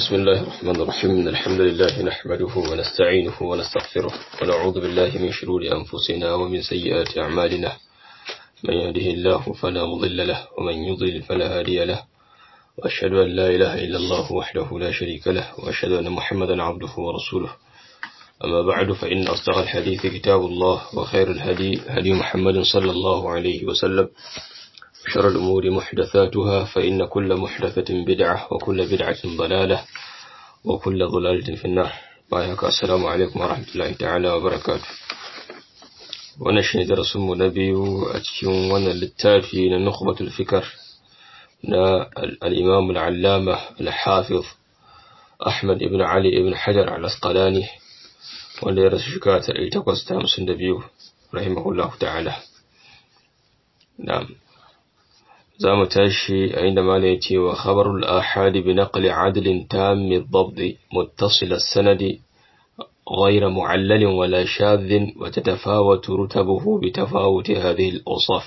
بسم الله الرحمن الرحيم إن الحمد لله نحمده ونستعينه ونستغفره ونعوذ بالله من شرور أنفسنا ومن سيئات أعمالنا من يهده الله فلا مضل له ومن يضلل فلا هادي له وأشهد أن لا إله إلا الله وحده لا شريك له وأشهد أن محمدا عبده ورسوله أما بعد فإن أصدق الحديث كتاب الله وخير الهدي هدي محمد صلى الله عليه وسلم شر الأمور محدثاتها فإن كل محدثة بدعة وكل بدعة ضلالة وكل ضلالة في النار بايك السلام عليكم ورحمة الله تعالى وبركاته wannan shi ne darasinmu na biyu a cikin wannan littafi na nukhbatul fikar na al-imam al-allama al-hafiz Ahmad ibn Ali ibn Hajar al-Asqalani wanda ya rasu shekara ta 1852 rahimahullahu ta'ala na'am za mu tashi a inda mala ya ce wa khabarul ahadi bi naqli adlin tammi dhabt muttasil as-sanadi غير معلل ولا شاذ وتتفاوت رتبه بتفاوت هذه الأوصاف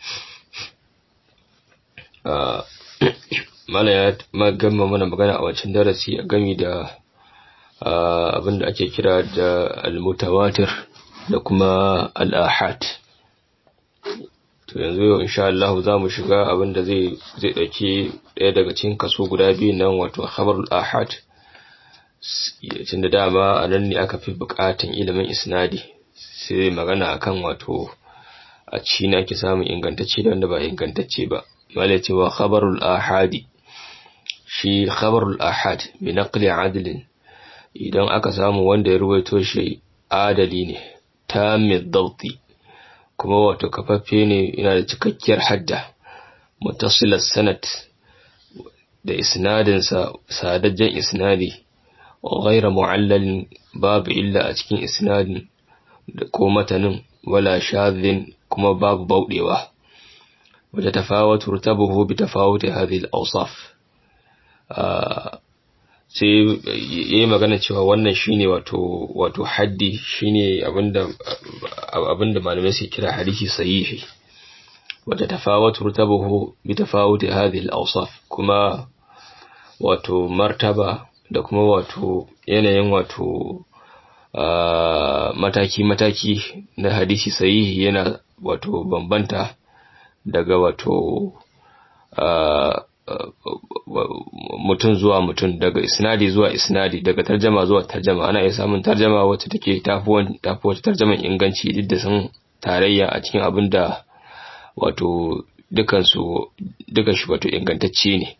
mala ya gama mana magana a wancan darasi a gami da abin da ake kira da al-mutawatir da kuma al-ahad to yanzu yau insha Allah za mu shiga abin da zai zai dauki daya daga cikin kaso guda biyu nan wato khabarul ahad tun da dama a nan ne aka fi bukatan ilimin isnadi sai magana akan wato a ci na ake samun ingantacce da wanda ba ingantacce ba malai cewa khabarul ahadi shi khabarul ahad bi naqli adlin idan aka samu wanda ya ruwaito shi adali ne tamid dabti kuma wato kafaffe ne yana da cikakkiyar hadda muttasilat sanad da isnadinsa sadajjen isnadi غير معلل باب إلا أتكين إسناد ko matanin wala shadhin kuma babu bauɗewa wata tafawatu rutabuhu bi tafawuti hadhihi al-awsaf sai yayi magana cewa wannan shine wato wato haddi shine abinda abinda malamai suke kira hadisi sahihi wata tafawatu rutabuhu bi tafawuti hadhihi al-awsaf kuma wato martaba da kuma wato yanayin wato mataki-mataki na hadisi sahihi yana wato bambanta daga wato mutum zuwa mutum daga isnadi zuwa isnadi daga tarjama zuwa tarjama ana iya samun tarjama wacce take tafi wacce tarjaman inganci duk da sun tarayya a cikin abin da wato dukansu dukan shi wato ingantacce ne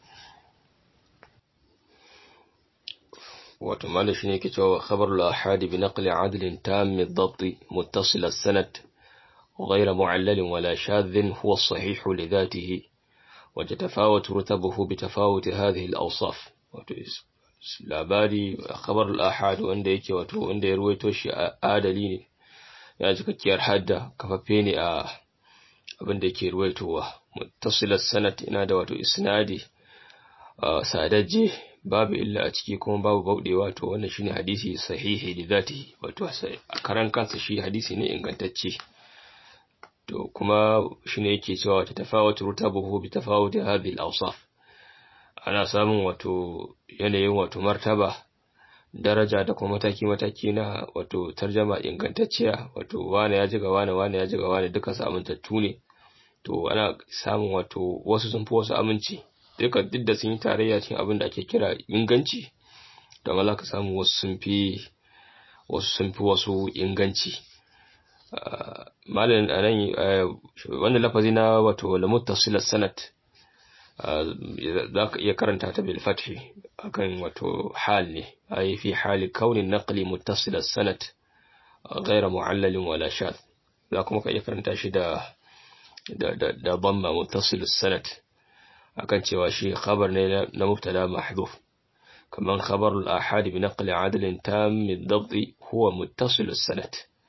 wato malam shine yake cewa khabarul ahad bi naqli adl tam ad-dabt muttasil as-sanad غير معلل ولا شاذ هو الصحيح لذاته وتتفاوت رتبه بتفاوت هذه الأوصاف labari khabar al-ahad wanda yake wato wanda ya ruwaito shi adali ne ya cikakkiyar hadda kafaffe ne a abin da yake ruwaitowa muttasilat sanad ina da wato isnadi sadajje babu illa a ciki kuma babu bauɗewa to wannan shine hadisi sahihi da zati wato a karan kansa shi hadisi ne ingantacce to kuma shine yake cewa wata tafawatu rutabuhu bi tafawuti hadhihi al-awsaf ana samun wato yanayin wato martaba daraja da kuma mataki mataki na wato tarjama ingantacciya wato wane ya jiga wane wane ya jiga wane duka samuntattu ne to ana samun wato wasu sun fi wasu aminci duka duk da sun yi tarayya cikin abin da ake kira inganci don Allah ka samu wasu sun fi wasu sun fi wasu inganci malin anan wannan lafazi na wato la muttasil sanad za ka iya karanta ta bil fathi akan wato hal ne ai fi hali kaunin naqli muttasil sanad غير معلل ولا شاذ za kuma ka iya karanta shi da da da da dhamma muttasil sanad akan cewa shi khabar ne na mubtada mahdhuf kaman khabar al-ahad bi naqli adl tam ad-dabt huwa muttasil as-sanad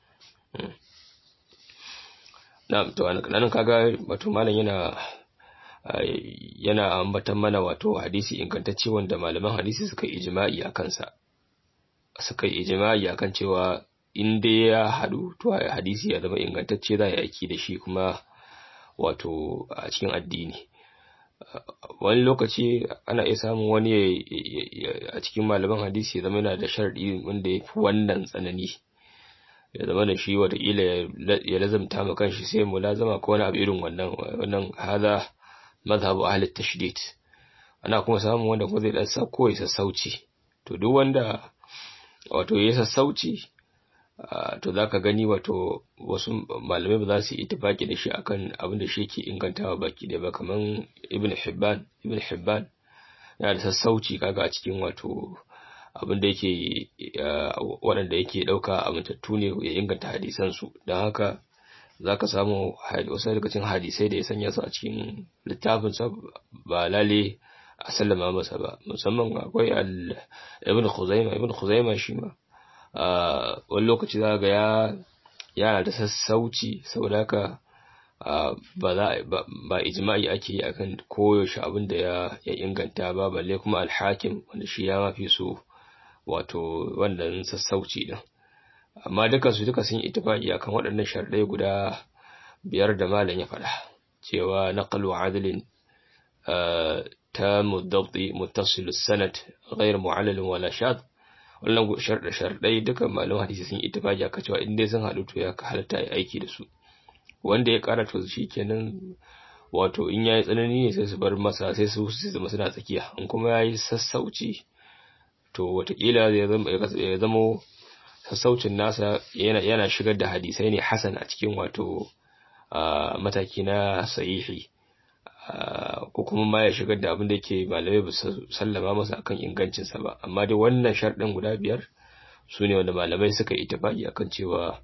na'am to anan kaga wato malam yana yana ambatan mana wato hadisi ingantacce wanda malaman hadisi suka ijma'i akan sa suka ijma'i akan cewa in dai ya hadu to hadisi ya zama ingantacce za ya aiki da shi kuma wato a cikin addini wani lokaci ana iya samun wani a cikin malaman hadisi ya zama yana da sharadi wanda ya fi wannan tsanani ya zama da shi watakila ya lazamta ma kanshi sai mu lazama ko wani abu irin wannan wannan hada mazhabu ahli tashdid ana kuma samun wanda kuma zai dan sako ya sassauci to duk wanda wato ya sassauci to zaka gani wato wasu malamai ba za su yi ittifaki da shi akan abin da shi yake ingantawa baki da ba kaman ibn hibban ibn hibban yana da sassauci kaga a cikin wato abin da yake waɗanda yake ɗauka amintattu ne ya inganta hadisansu don haka za ka samu wasu daga cikin hadisai da ya sanya su a cikin littafinsa ba lale a sallama masa ba musamman akwai ibn khuzaima ibn khuzaima shi ma wani lokaci za ga ya yana da sassauci saboda haka ba za ba ijma'i ake yi akan koyaushe abin da ya inganta ba balle kuma alhakim wanda shi ya mafi so wato wannan sassauci din amma duka su duka sun ittifaqi akan waɗannan sharadai guda biyar da malam ya faɗa cewa naqlu adlin تام الضبط متصل السند غير معلل ولا شاذ wannan sharɗa sharɗai dukan malaman hadisi sun ittifaqi aka cewa in dai sun haɗu to ya halatta yi aiki da su wanda ya ƙara to shikenan wato in yayi tsanani ne sai su bar masa sai su su zama suna tsakiya in kuma yayi sassauci to watakila ya zama sassaucin nasa yana shigar da hadisai ne hasan a cikin wato mataki na sahihi ko kuma ma ya shigar da abin da yake malamai ba su sallama masa akan ingancinsa ba amma dai wannan sharɗin guda biyar su ne wanda malamai suka yi tafaki akan cewa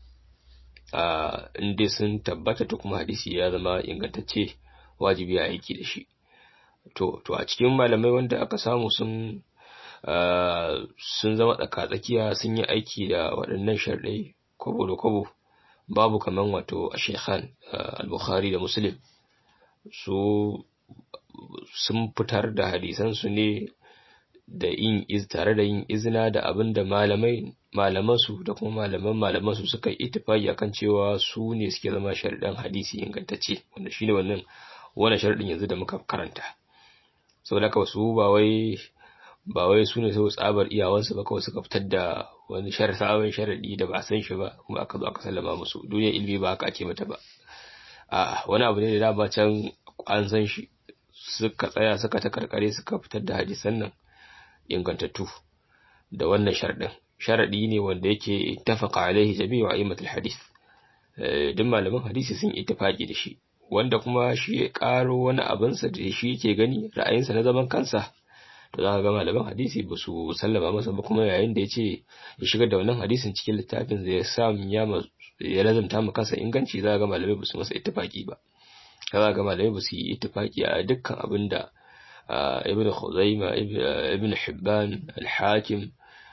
in dai sun tabbata to kuma hadisi ya zama ingantacce wajibi a aiki da shi to to a cikin malamai wanda aka samu sun sun zama tsaka-tsakiya sun yi aiki da waɗannan sharɗai kwabo da kwabo babu kaman wato a shekhan al-bukhari da muslim su sun fitar da hadisansu ne da yin iz tare da yin izina da abin da malamai malamansu da kuma malaman malamansu suka yi ittifaki akan cewa su ne suke zama sharaɗin hadisi ingantacce wanda shine wannan wannan sharaɗin yanzu da muka karanta saboda haka su ba wai ba wai su ne sau tsabar iyawansu ba kawai suka fitar da wani sabon sharaɗi da ba san shi ba kuma aka zo aka sallama musu duniyar ilimi ba haka ake mata ba a wani abu ne da dama can an san shi suka tsaya suka ta karkare suka fitar da hadisan nan ingantattu da wannan sharaɗin sharaɗi ne wanda yake tafaka alaihi jami'u a'immatul hadith duk malaman hadisi sun ittifaqi da shi wanda kuma shi ya karo wani abinsa da shi yake gani ra'ayinsa na zaman kansa to za ka ga malaman hadisi ba su sallama masa ba kuma yayin da ya ce ya shigar da wannan hadisin cikin littafin zai sa ya ya lazanta mu kansa inganci za ga malamai ba su masa ittifaki ba za ga malamai ba su yi ittifaki a dukkan abin da ibn Khuzaima ibn Hibban al-Hakim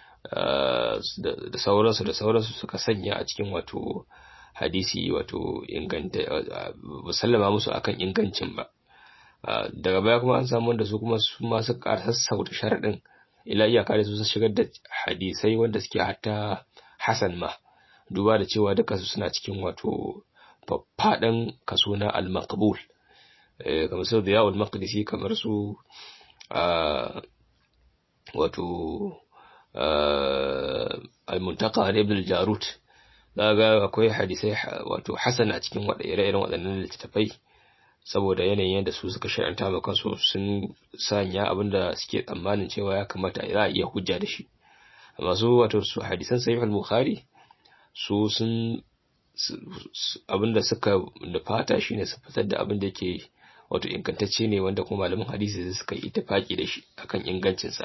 da sauransu da sauransu suka sanya a cikin wato hadisi wato inganta musallama musu akan ingancin ba daga baya kuma an samu wanda su kuma su ma su ƙara sassauta sharaɗin ila iyaka da su su shigar da hadisai wanda suke hatta hasan ma duba da cewa duka su suna cikin wato faffaɗan kaso na al-maqbul kamar su da yawon maqdisi kamar su wato al-muntaka ibn al-jarut ga akwai hadisai wato hasan a cikin ire-iren waɗannan littattafai saboda yanayin yadda su suka shari'anta ma kansu sun sanya abinda suke tsammanin cewa ya kamata za a iya hujja da shi amma su wato su hadisan sahih al-bukhari su sun abinda suka nufata shine su fitar da abinda yake wato ingantacce ne wanda kuma malaman hadisi suka yi ittifaki da shi akan ingancin sa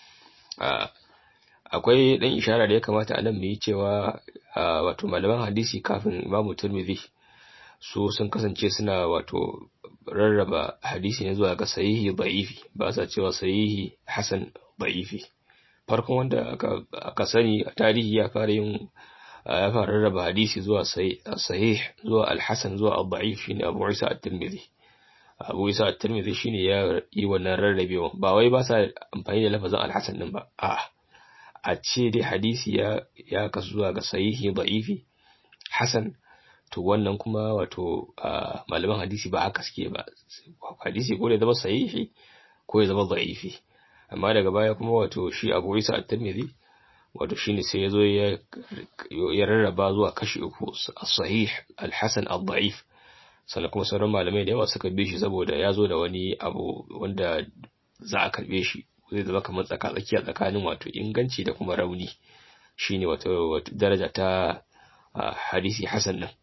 akwai dan ishara da ya kamata a nan mu yi cewa wato malaman hadisi kafin Imam Tirmidhi su sun kasance suna wato rarraba hadisi ne zuwa ga sahihi da'ifi ba sa cewa sahihi hasan da'ifi farkon wanda aka, aka sani a tarihi ya fara yin ya fara rarraba hadisi zuwa sahih zuwa al-hasan zuwa al-da'if shine Abu Isa at-Tirmidhi Abu Isa at-Tirmidhi shine ya yi wannan rarrabewa ba wai ba sa amfani da lafazin al-hasan din ba a a ce dai hadisi ya ya kasu zuwa ga sahihi da'ifi hasan to wannan kuma wato malaman hadisi ba haka suke ba hadisi ko ya zama sahihi ko ya zama da'ifi amma daga baya kuma wato shi Abu Isa at-Tirmidhi wato shine sai yazo ya ya rarraba zuwa kashi uku as-sahih al-hasan ad-da'if sannan kuma sauran malamai da yawa suka bi shi saboda ya zo da wani abu wanda za a karbe shi zai zama kamar tsaka tsakiya tsakanin wato inganci da kuma rauni shine wato daraja ta hadisi hasan nan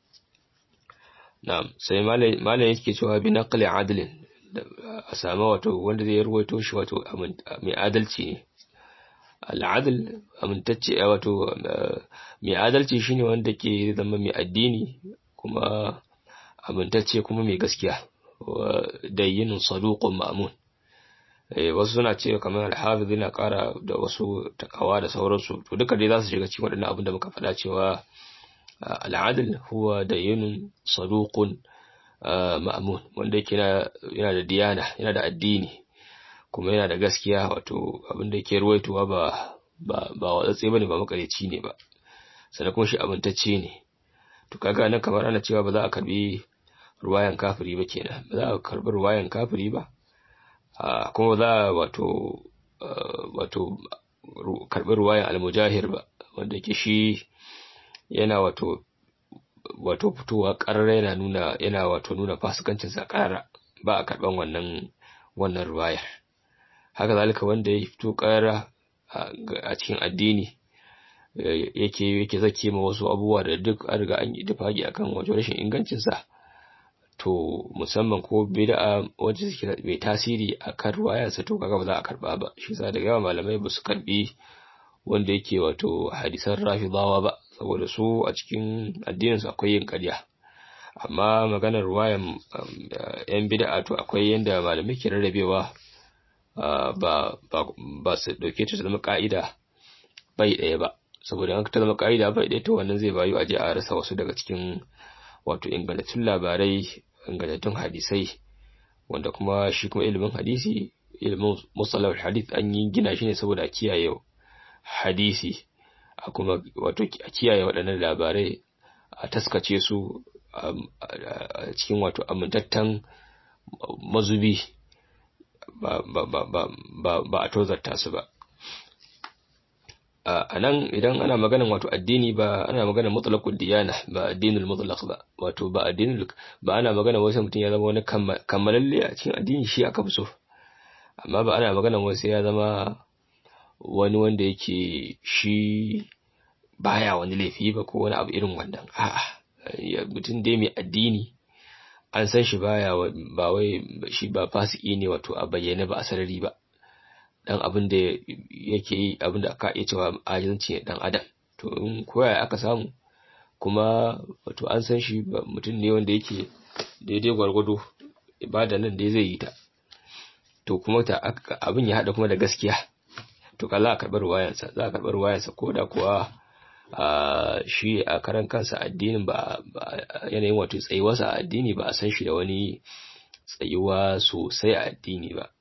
na'am sai malam yake cewa bi naqli adlin a sami wato wanda zai ruwaito shi wato mai adalci ne al'adal amintacce wato mai adalci shine wanda ke zama mai addini kuma amintacce kuma mai gaskiya da yin saduqun ma'mun wasu suna ce kamar al-hafiz yana kara da wasu takawa da sauransu to duka dai za su shiga cikin waɗannan abin da muka faɗa cewa al'adal huwa da yin saduqun ma'amun wanda yake yana da diyana yana da addini kuma yana da gaskiya wato abinda yake ruwaitowa ba ba ba watsatse bane ba makareci ne ba sannan kuma shi amintacce ne to kaga nan kamar ana cewa ba za a karbi ruwayan kafiri ba kenan ba za a karbi ruwayan kafiri ba kuma ba za a wato wato karbi ruwayan almujahir ba wanda yake shi yana wato wato fitowa ƙarara yana nuna yana wato nuna fasikancin sa ƙarara ba a karɓan wannan wannan ruwayar haka zalika wanda ya fito ƙarara a cikin addini yake yake zake ma wasu abubuwa da duk an riga an yi dafagi akan wajen rashin ingancin sa to musamman ko bid'a wacce suke mai tasiri akan ruwayar sa to kaga ba za a karba ba shi yasa da yawa malamai ba su karbi wanda yake wato hadisan rafidawa ba saboda su a cikin addininsu akwai yin ƙarya amma maganar ruwayan yan bid'a to akwai yanda malamai ke rarrabewa ba ba su dauke ta zama ka'ida bai ɗaya ba saboda an ta zama ka'ida bai ɗaya to wannan zai bayu a je a rasa wasu daga cikin wato ingantattun labarai ingantattun hadisai wanda kuma shi kuma ilimin hadisi ilimin musallar hadith an yi gina shi ne saboda kiyaye hadisi a kuma wato a kiyaye waɗannan labarai a taskace su a cikin wato amintattan mazubi ba a tozarta su ba a nan idan ana maganan wato addini ba ana maganan mutlaqud diyana ba addinul mutlaq ba wato ba addinul ba ana maganan wasu mutum ya zama wani kammalalle a cikin addini shi aka fi so amma ba ana maganan wasu ya zama wani wanda yake shi baya wani laifi ba ko wani abu irin wannan a'a mutum dai mai addini an san shi baya ba wai shi ba fasiki ne wato a bayyane ba a sarari ba dan abin da yake yi abin da aka iya cewa ajinci ne dan adam to in koya aka samu kuma wato an san shi mutum ne wanda yake daidai gwargwado ibada nan dai zai yi ta to kuma ta abin ya hada kuma da gaskiya to ka za a karɓar ruwayansa za a karɓar ruwayansa ko da kuwa shi a karan kansa addinin ba yanayin wato tsayuwarsa a addini ba a san shi da wani tsayuwa sosai a addini ba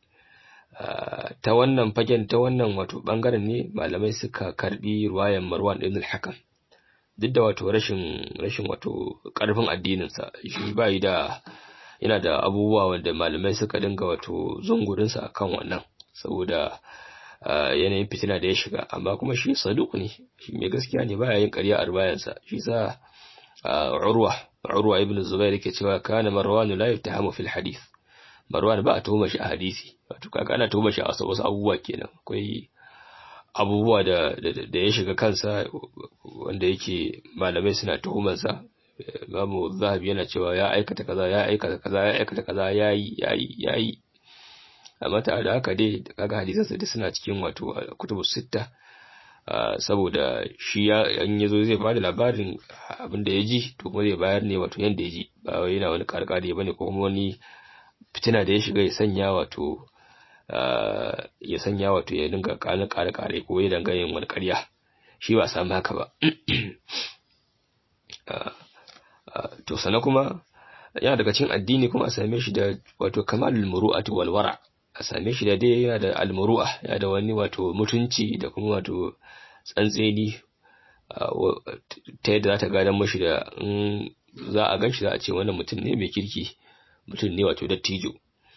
ta wannan fagen ta wannan wato bangaren ne malamai suka karbi ruwayan marwan ibn al-hakam duk da wato rashin rashin wato karfin addininsa shi bai da yana da abubuwa wanda malamai suka dinga wato zungurinsa akan wannan saboda yanayin fitina da ya shiga amma kuma shi saduk ne shi mai gaskiya ne baya yin ƙarya a rubayansa shi sa urwa urwa ibn zubair yake cewa kana marwan la yaftahamu fil hadith marwan ba a tuhuma shi a hadisi wato kaga ana tuhuma shi a wasu abubuwa kenan akwai abubuwa da da ya shiga kansa wanda yake malamai suna tuhumansa Imamu Zahabi yana cewa ya aikata kaza ya aikata kaza ya aikata kaza yayi yayi yayi amma ta da haka dai kaga hadisansa duk suna cikin wato kutubu sitta saboda shi ya an yazo zai bada labarin abin da ya ji to kuma zai bayar ne wato yanda ya ji ba wai yana wani karkare bane ko kuma wani fitina da ya shiga ya sanya wato ya sanya wato ya dinga kare kare kare ko ya danga yin wani ƙarya shi ba samu haka ba to sana kuma yana daga cikin addini kuma a same shi da wato kamalul muru'ati wal wara a same shi da dai yana da almuru'a yana da wani wato mutunci da kuma wato tsantseni ta yadda za ta gadon mashi da in za a gan shi za a ce wannan mutum ne mai kirki mutum ne wato dattijo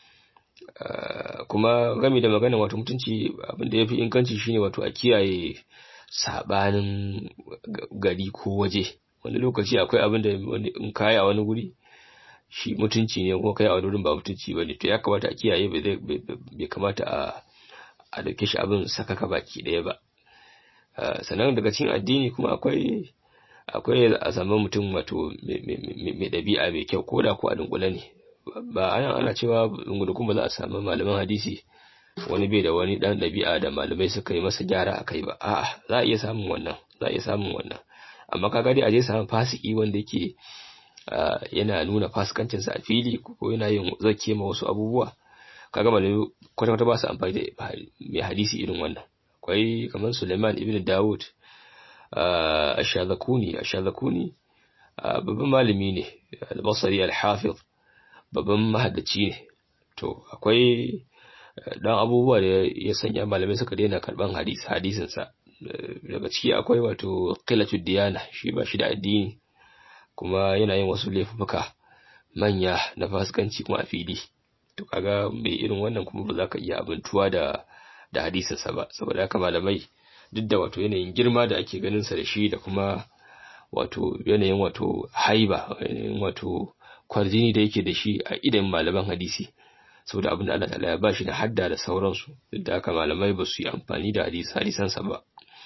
kuma gami da magana wato mutunci abinda ya fi inganci shine wato a kiyaye sabanin gari ko waje wani lokaci akwai abin da in kayi a wani guri shi mutunci ne kuma kai a wani wurin ba mutunci ba ne to ya kamata a kiyaye bai kamata a a dauke shi abin sakaka baki ɗaya ba sannan daga cikin addini kuma akwai akwai a samu mutum wato mai ɗabi'a mai kyau ko da ko a dunkule ne ba ana ana cewa dungudukun ba za a samu malaman hadisi wani bai da wani dan ɗabi'a da malamai suka yi masa gyara a kai ba a'a za a iya samun wannan za a iya samun wannan amma kaga dai a je samun fasiki wanda yake yana nuna fasikancinsa a fili ko yana yin zake ma wasu abubuwa kaga malamai kwata-kwata ba su amfani da mai hadisi irin wannan akwai kamar Suleiman ibn Dawud Ashazakuni Ashazakuni babban malami ne al-Basri al-Hafiz babban mahaddaci ne to akwai dan abubuwa da ya sanya malamai suka daina karban hadisi hadisin sa daga ciki akwai wato qilatud diyana shi ba shi da addini kuma yana yin wasu laifuka manya na fasikanci kuma a fili to kaga mai irin wannan kuma ba za ka iya abintuwa da da hadisinsa ba saboda haka malamai duk da wato yanayin girma da ake ganin sa da shi da kuma wato yanayin wato haiba yanayin wato kwarjini da yake da shi a idan malaman hadisi saboda abin da Allah ta'ala ya bashi da hadda da sauransu duk da haka malamai ba su yi amfani da hadisi hadisansa ba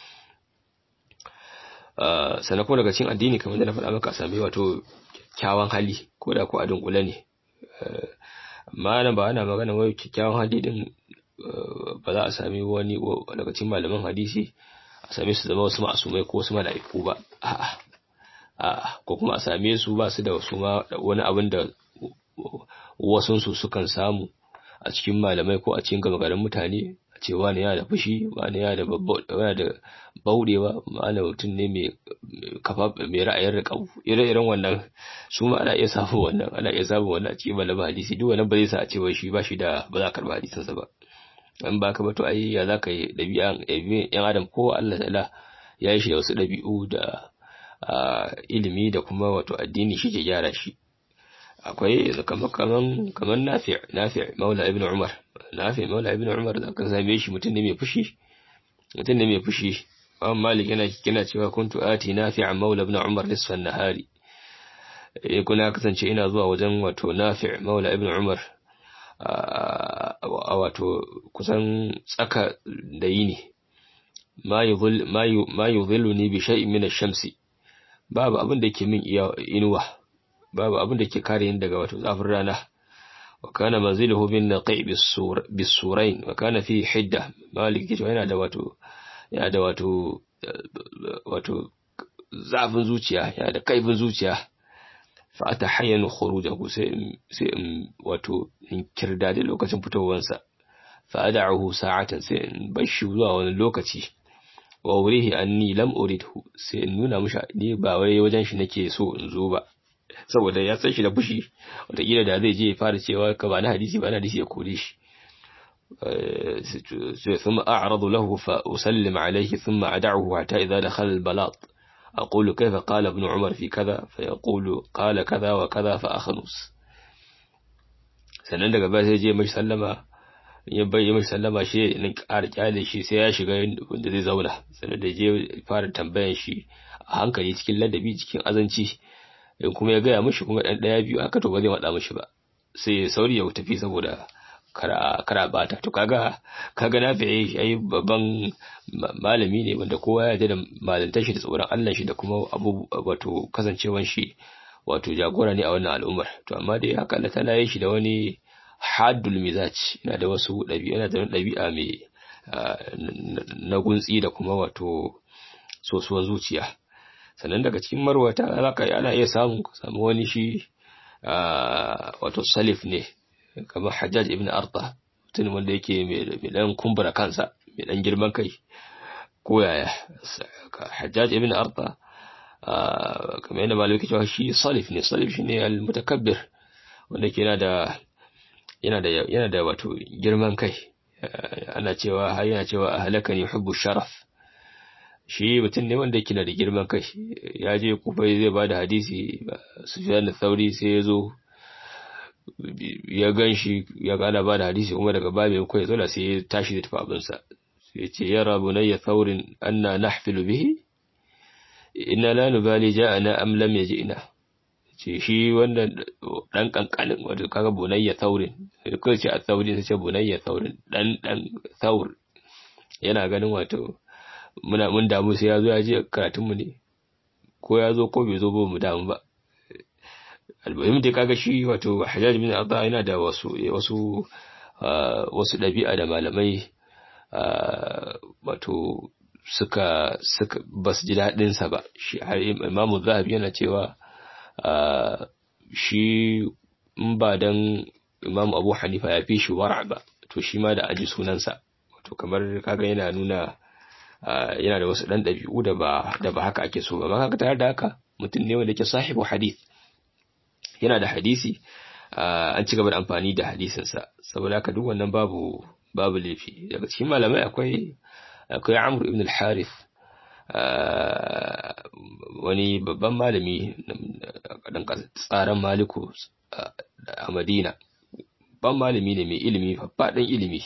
sannan kuma daga cikin addini kamar da na faɗa maka sami wato kyakkyawan hali ko da ko a dunkule ne amma nan ba ana magana wai kyakkyawan hali din ba za a sami wani daga cikin malaman hadisi a same su zama wasu ma'asumai ko wasu mala'iku ba a'a a'a ko kuma a same su ba su da wasu ma wani abin da wasunsu sukan samu a cikin malamai ko a cikin gama garin mutane a ce wani yana da fushi wani yana da wani da baudewa wani mutum ne mai kafa mai ra'ayin riƙau ire-iren wannan su ma ana iya samun wannan ana iya samun wannan a cikin malaman hadisi duk wannan ba zai sa a ce wai shi ba shi da ba za a karɓa hadisinsa ba in ba ka ba to ai ya za ka yi ɗabi'an yan adam ko Allah ta'ala ya yi shi da wasu ɗabi'u da ilimi da kuma wato addini shi ke gyara shi akwai kamar kaman kaman nafi' nafi' maula ibn umar nafi' maula ibn umar da kan same shi mutum ne mai fushi mutum ne mai fushi Imam Malik yana kina cewa kuntu ati nafi' maula ibn umar nisfan nahari eh kuna kasance ina zuwa wajen wato nafi' maula ibn umar a wato kusan tsaka da yini ma yuzil ma yuzilluni bi shay'in min ash-shamsi babu abin da yake min inuwa babu abin da ke kare ni daga wato zafin rana wa kana manziluhu bin naqi bisurain wa kana fi hidda malik ke yana da wato yana da wato wato zafin zuciya yana da kaifin zuciya fa atahayyanu khurujahu sai sai in wato in kirda da lokacin fitowansa fa ad'uhu sa'atan sai in bashi zuwa wani lokaci wa wurihi anni lam uridhu sai in nuna mishi ni ba wai wajen shi nake so in zo ba saboda ya san shi da fushi wataƙila da zai je ya fara cewa ka ba na hadisi ba na hadisi ya kore shi ثم أعرض له فأسلم عليه ثم أدعه حتى إذا دخل البلاط أقول كيف قال ابن عمر في كذا فيقول قال كذا وكذا فأخلص sannan daga baya sai je mai sallama ya bai mai sallama shi in ƙara kyale shi sai ya shiga wanda zai zauna sannan da je fara tambayan shi a hankali cikin ladabi cikin azanci in kuma ya gaya mishi kuma ɗan ɗaya biyu haka to ba zai maɗa mishi ba sai sauri ya tafi saboda kara bata to kaga kaga na fiye shi ai babban malami ne wanda kowa ya da malantar shi da tsoron Allah shi da kuma abu wato kasancewan shi wato jagora ne a wannan al'ummar to amma dai haka Allah tana yi shi da wani haddul mizaj yana da wasu ɗabi'a yana da ɗabi'a mai na guntsi da kuma wato sosuwar zuciya sannan daga cikin marwata zaka ana iya samu samu wani shi wato salif ne kamar Hajjaj ibn Arta mutum wanda yake mai dan kumbura kansa mai dan girman kai ko yaya Hajjaj ibn Arta kamar yadda malamai ke cewa shi salif ne salif shine al-mutakabbir wanda ke yana da yana da yana da wato girman kai ana cewa har yana cewa ahlakani hubbu sharaf shi mutum ne wanda yake da girman kai ya je kufa zai ba da hadisi sufyan thauri sai ya zo ya gan shi ya gana ba da hadisi kuma daga babu ya kai zola sai ya tashi da tafi abinsa sai ya ce ya rabu na ya thaurin anna nahfilu bihi inna la nubali ja'ana am lam yaji'na ce shi wannan dan kankanin wato kaga bunayya thaurin sai kai ce a thauri sai ce bunayya thaurin dan dan thaur yana ganin wato muna mun damu sai ya zo ya je karatunmu ne ko ya zo ko bai zo ba mu damu ba almuhim dai kaga shi wato hajjaj bin adha yana da wasu wasu wasu dabi'a da malamai wato suka suka basu ji dadin sa ba shi har imamu zahabi yana cewa shi in ba dan imamu abu hanifa ya fi shi wara ba to shi ma da aji sunansa wato kamar kaga yana nuna yana da wasu ɗan ɗabi'u da ba da ba haka ake so ba haka tare da haka mutum ne wanda ke sahibu hadith yana da hadisi an ci gaba da amfani da hadisinsa saboda haka duk wannan babu babu laifi daga cikin malamai akwai akwai Amr ibn al-Harith wani babban malami dan tsaran Maliku a Madina babban malami ne mai ilimi faɗin ilimi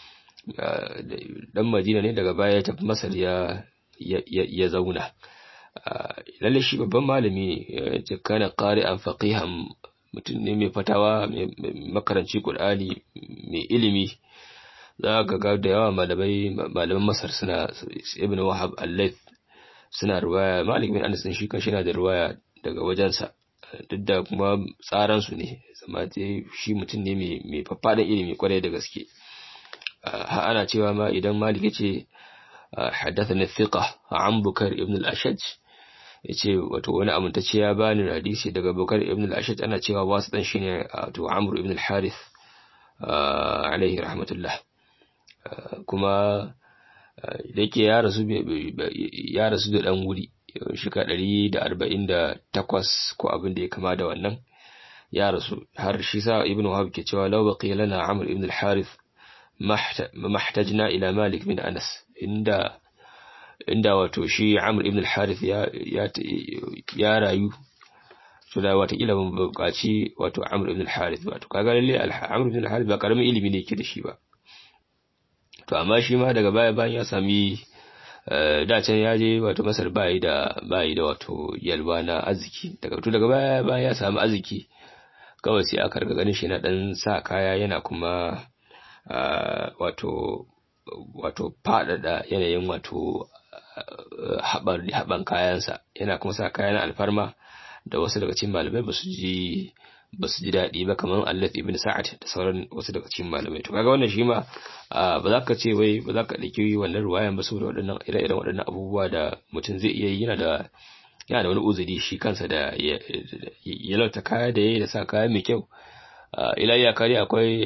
dan Madina ne daga baya ya tafi Masar ya ya zauna lalle shi babban malami ne ya kana qari'an faqihan mutum ne mai fatawa mai makaranci Qur'ani mai ilimi za ka ga da yawa malamai malaman Masar suna Ibn Wahab al-Layth suna riwaya Malik bin Anas shi kan shi na da riwaya daga wajensa duk da kuma tsaran su ne zama shi mutum ne mai faffadan ilimi kwarai da gaske ana cewa ma idan malik yace haddathani thiqa an bukar ibn al-ashaj yace wato wani amintacce ya bani hadisi daga bukar ibn al-ashaj ana cewa wasu dan shine wato amr ibn al-harith alaihi rahmatullah kuma da yake ya rasu ya rasu da dan wuri shika 148 ko abin da ya kama da wannan ya rasu har shi sa ibn wahab ke cewa law baqiya lana amr ibn al-harith mahtajna ila Malik bin Anas inda inda wato shi Amr ibn al-Harith ya ya rayu to da wata kila mun buƙaci wato Amr ibn al-Harith wato kaga lalle Amr ibn al-Harith ba karamin ilimi ne yake da shi ba to amma shi ma daga baya bayan ya sami da can ya je wato Masar bai da bai da wato yalwa na arziki daga to daga baya bayan ya sami arziki kawai sai aka riga ganin shi na dan sa kaya yana kuma Uh, wato wato faɗaɗa yanayin wato haɓan kayansa yana kuma sa kayan alfarma da wasu daga cikin malamai ba su ji ba su ji daɗi ba kamar Allah ibn Sa'ad da sauran wasu daga cikin malamai to kaga wannan shi ma ba za ka ce wai ba za ka ɗauki wannan ruwayan ba saboda waɗannan ire-iren waɗannan abubuwa da mutum zai iya yi yana da yana da wani uzuri shi kansa da ya lauta kaya da yayi da sa kaya mai kyau ila ya kare akwai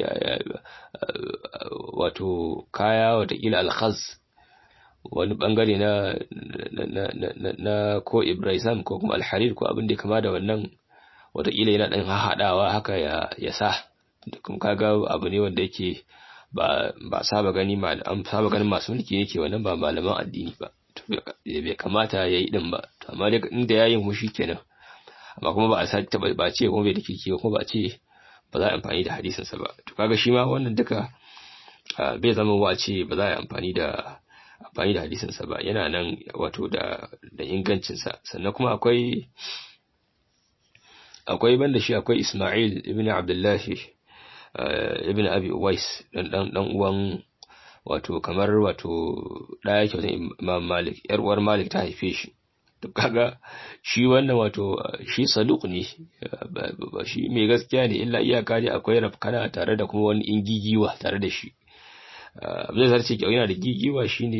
wato kaya watakila alkhaz wani bangare na na ko ibrahim ko kuma alharir ko abin da ya kama da wannan watakila yana dan haɗawa haka ya ya sa kuma kaga abu ne wanda yake ba ba saba gani an saba ganin masu mulki yake wannan ba malaman addini ba bai kamata ya yi din ba amma dai inda yayin mu kenan amma kuma ba a sa ba ce kuma bai da kirki kuma ba ce ba za a amfani da hadisinsa ba to kaga shi ma wannan duka bai zama wace ba za a amfani da amfani da hadisinsa ba yana nan wato da da ingancinsa sannan kuma akwai akwai banda shi akwai Ismail ibn Abdullah ibn Abi Uwais dan dan dan uwan wato kamar wato daya kyautan Imam Malik yar uwar Malik ta haife shi to kaga shi wannan wato shi saduq ne shi mai gaskiya ne illa iyaka ne akwai rafkana tare da kuma wani ingigiwa tare da shi abin da zarce kyau yana da gigiwa shine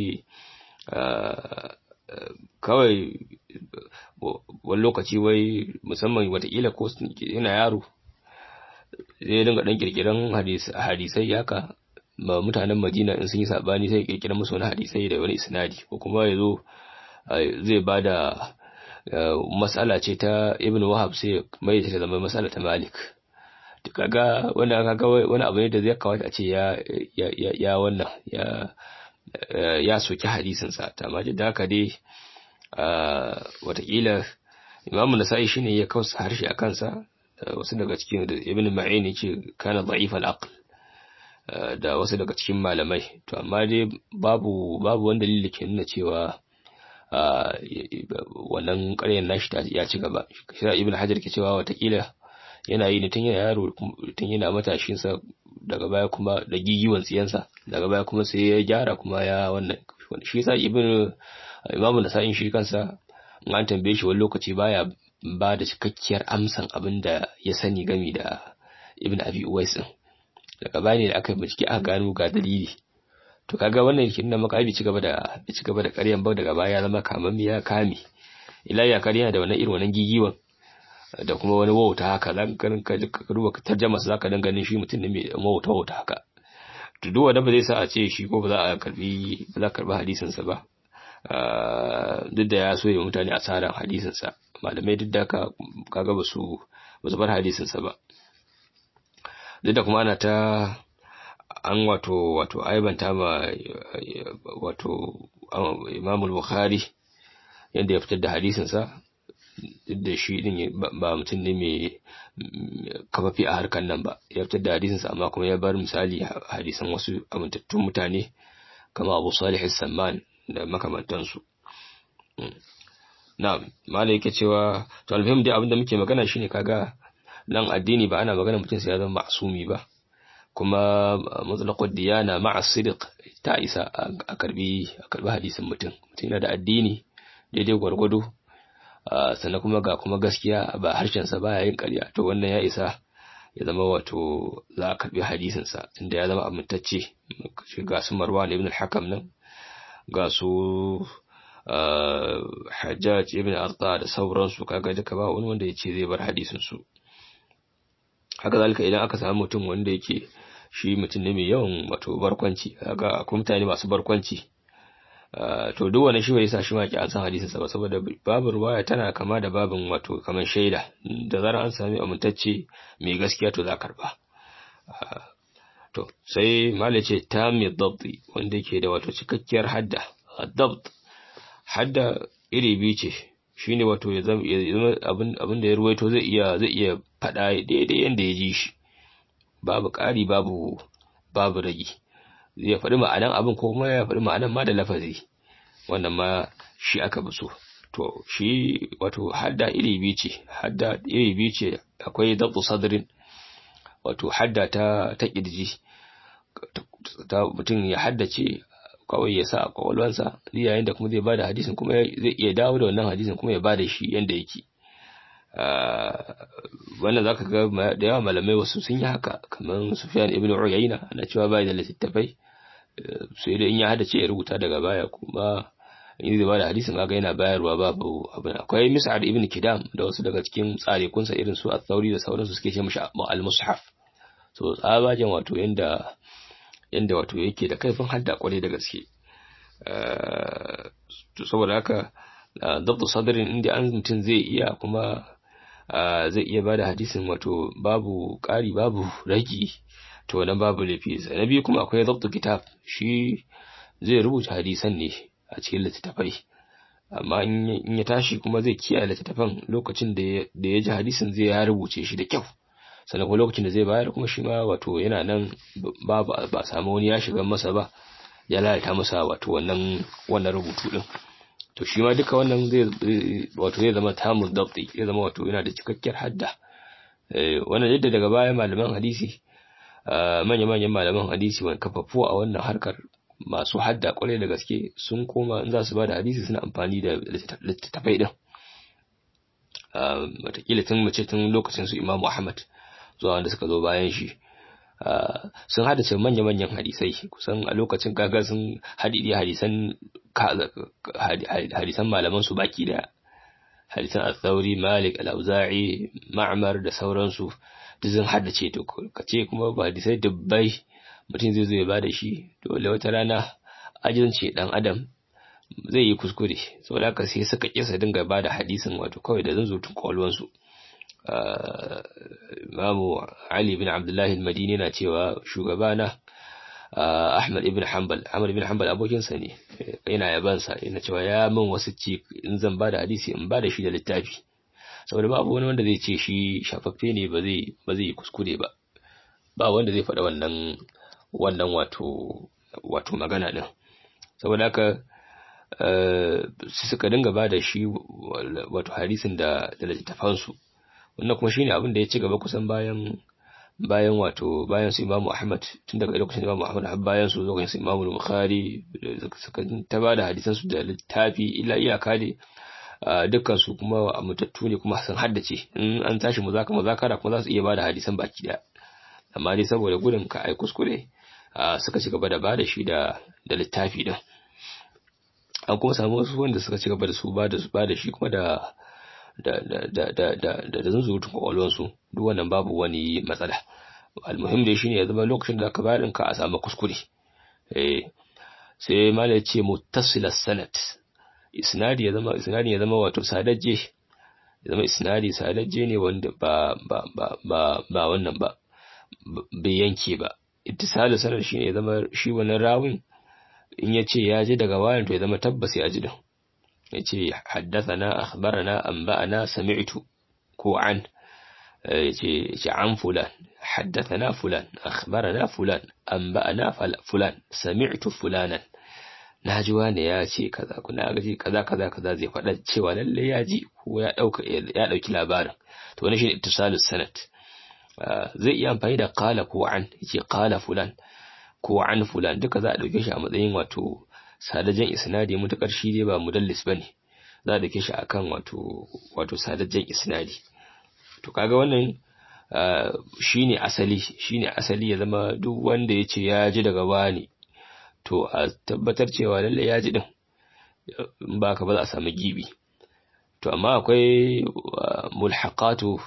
kawai wani lokaci wai musamman watakila ko yana yaro zai dinga dan kirkiran hadisai haka ma mutanen madina in sun yi sabani sai kirkira musu wani hadisai da wani isnadi ko kuma ya zo zai ba da matsala ce ta ibn wahab sai mai ta zama matsala ta malik kaga wanda kaga wani abu ne da zai kawata a ce ya ya ya wannan ya ya soki hadisinsa amma da haka dai watakila imamu nasa'i shine ya kausa harshe a kansa wasu daga cikin da ibn ma'in yace kana da'if al-aql da wasu daga cikin malamai to amma dai babu babu wanda dalili ke nuna cewa wannan ƙaryar nashi ya ci gaba shi ibn hajar ke cewa watakila yana yi ne tun yana yaro tun yana matashinsa daga baya kuma da gigiwan tsiyansa daga baya kuma sai ya gyara kuma ya wannan shi sa ibn imamu nasa'in shi kansa in an tambaye shi wani lokaci baya ba da cikakkiyar amsan abin da ya sani gami da ibn abi uwais din daga baya ne da aka bincike aka gano ga dalili to kaga wannan yake nuna maka abi ci gaba da ci gaba da ƙaryan ba daga baya ya zama kamammiya kame ila ya kariya da wannan irin wannan gigiwan da kuma wani wauta haka zan ka ka duba tarjama za ka ganin shi mutum ne mai wauta wauta haka to duk wanda ba zai sa a ce shi ko ba za a karbi ba za a karbi hadisin sa ba duk da ya so ya mutane asaran hadisin sa malamai duk da ka kaga ba su ba su bar hadisin sa ba duk da kuma ana ta an wato wato aibanta ma wato Imam Bukhari yadda ya fitar da hadisin sa duk da shi din ba mutum ne mai kafafi a harkar nan ba ya fitar da hadisinsa amma kuma ya bar misali hadisan wasu amintattun mutane kama abu salih samman da makamantansu na mala yake cewa to alfahim dai abinda muke magana shine kaga nan addini ba ana magana mutum sai ya zama ma'sumi ba kuma mutlaqud diyana ma'a sidq ta isa a karbi a karbi hadisin mutum mutum yana da addini daidai gwargwado sannan kuma ga kuma gaskiya ba harshensa baya yin ƙarya to wannan ya isa ya zama wato za a karbi hadisinsa tunda ya zama amintacce ga su marwan ibn al-hakam nan ga su hajjaj ibn arta da sauransu kaga duka ba wani wanda ya ce zai bar hadisin su haka zalika idan aka samu mutum wanda yake shi mutum ne mai yawan wato barkwanci kaga akwai mutane masu barkwanci to duk wani shi bai sa shi ma ki an san hadisin sa ba saboda babu ruwaya tana kama da babin wato kaman shaida da zarar an sami amintacce mai gaskiya to za karba to sai malai ce tamid dabti wanda yake da wato cikakkiyar hadda dabt hadda iri biyu ce shine wato ya zama abin abin da ya ruwaito zai iya zai iya fada daidai yanda ya ji shi babu ƙari babu babu ragi zai faɗi ma'anan abin ko kuma ya faɗi ma'anan ma da lafazi wannan ma shi aka bi so to shi wato hadda iri biyu ce hadda iri biyu ce akwai dabtu sadrin wato hadda ta ta kirji ta mutum ya haddace kawai ya sa a kwakwalwansa yayin da kuma zai bada hadisin kuma zai iya dawo da wannan hadisin kuma ya bada shi yanda yake wannan zaka ga da yawa malamai wasu sun yi haka kamar Sufyan ibn Uyayna ana cewa bai da littattafai sai dai in ya hada ce ya rubuta daga baya kuma in zai bada hadisin kaga yana bayarwa babu abin akwai Mis'ad ibn Kidam da wasu daga cikin tsarekunsa irin su At-Thauri da sauransu suke ce mishi al-Mushaf so tsabajen wato yanda yanda wato yake da kaifin hadda kwarai da gaske saboda haka dabtu sadrin inda an mutum zai iya kuma zai iya bada hadisin wato babu ƙari babu ragi to nan babu laifi na biyu kuma akwai dabtu kitab shi zai rubuta hadisan ne a cikin littattafai amma in ya tashi kuma zai kiyaye littattafan lokacin da ya ji hadisin zai ya rubuce shi da kyau sannan kuma lokacin da zai bayar kuma shi ma wato yana nan babu ba samu wani ya shiga masa ba ya lalata masa wato wannan wannan rubutu din to shi ma duka wannan zai wato zai zama tamun dabti zai zama wato yana da cikakkiyar hadda wannan yadda daga baya malaman hadisi manya-manyan malaman hadisi wani kafafu a wannan harkar masu hadda kwarai da gaske sun koma in za su ba da hadisi suna amfani da littattafai din watakila tun mace tun lokacin su imamu ahmad zuwa wanda suka zo bayan shi sun hadace manya-manyan hadisai kusan a lokacin kaga sun hadidi hadisan hadisan malaman su baki da hadisan al-thawri malik al-auza'i ma'mar da sauransu duk sun haddace to kace kuma ba hadisai dubbai mutum zai zo ya bada shi dole wata rana ajinci dan adam zai yi kuskure saboda haka sai suka kisa dinga bada hadisin wato kawai da zanzutun kwalwansu Imamu Ali bin Abdullahi al-Madini na cewa shugabana Ahmad ibn Hanbal Ahmad ibn Hanbal abokinsa ne yana yabansa yana cewa ya min wasu ci in zan ba da hadisi in ba da shi da littafi saboda babu wani wanda zai ce shi shafaffe ne ba zai ba zai kuskure ba ba wanda zai faɗa wannan wannan wato wato magana din saboda haka su suka dinga ba da shi wato hadisin da da littafansu wannan kuma shine abin da ya ci gaba kusan bayan bayan wato bayan su Imam Ahmad tun daga lokacin Imam Ahmad har bayan su lokacin su Imam Bukhari suka ta bada hadisan su da littafi illa iyaka ne dukkan su kuma mutattu ne kuma sun haddace in an tashi muzaka muzakara kuma za su iya bada hadisan baki daya amma dai saboda gudun ka ai kuskure suka ci gaba da bada shi da da littafi din an kuma samu wasu wanda suka ci gaba da su bada su bada shi kuma da da da da da da da da zunzurutun kwakwalwansu duk wannan babu wani matsala almuhim dai shine ya zama lokacin da ka bayar ka a samu kuskure eh sai mala ya ce muttasila sanad isnadi ya zama isnadi ya zama wato sadajje ya zama isnadi sadajje ne wanda ba ba ba ba ba wannan ba bai yanke ba ittisalu sanad shine ya zama shi wannan rawin in ya ce ya ji daga wayan to ya zama tabbas ya ji din yace haddathana akhbarana anba'ana sami'tu ko an yace yace an fulan haddathana fulan akhbarana fulan anba'ana fulan sami'tu fulanan naji wani ya ce kaza kuna ga kaza kaza kaza zai faɗa cewa lalle ya ji ko ya dauka ya dauki labarin to wannan shine ittisalus sanad zai iya amfani da qala ko an yace qala fulan ko an fulan duka za a dauke shi a matsayin wato sadajen isnadi mutakar shi dai ba mudallis bane za a dake shi akan wato wato sadajen isnadi to kaga wannan shine asali shine asali ya zama duk wanda yace ya ji daga wani to a tabbatar cewa lalle ya ji din in ba ka ba za a samu gibi to amma akwai mulhaqatu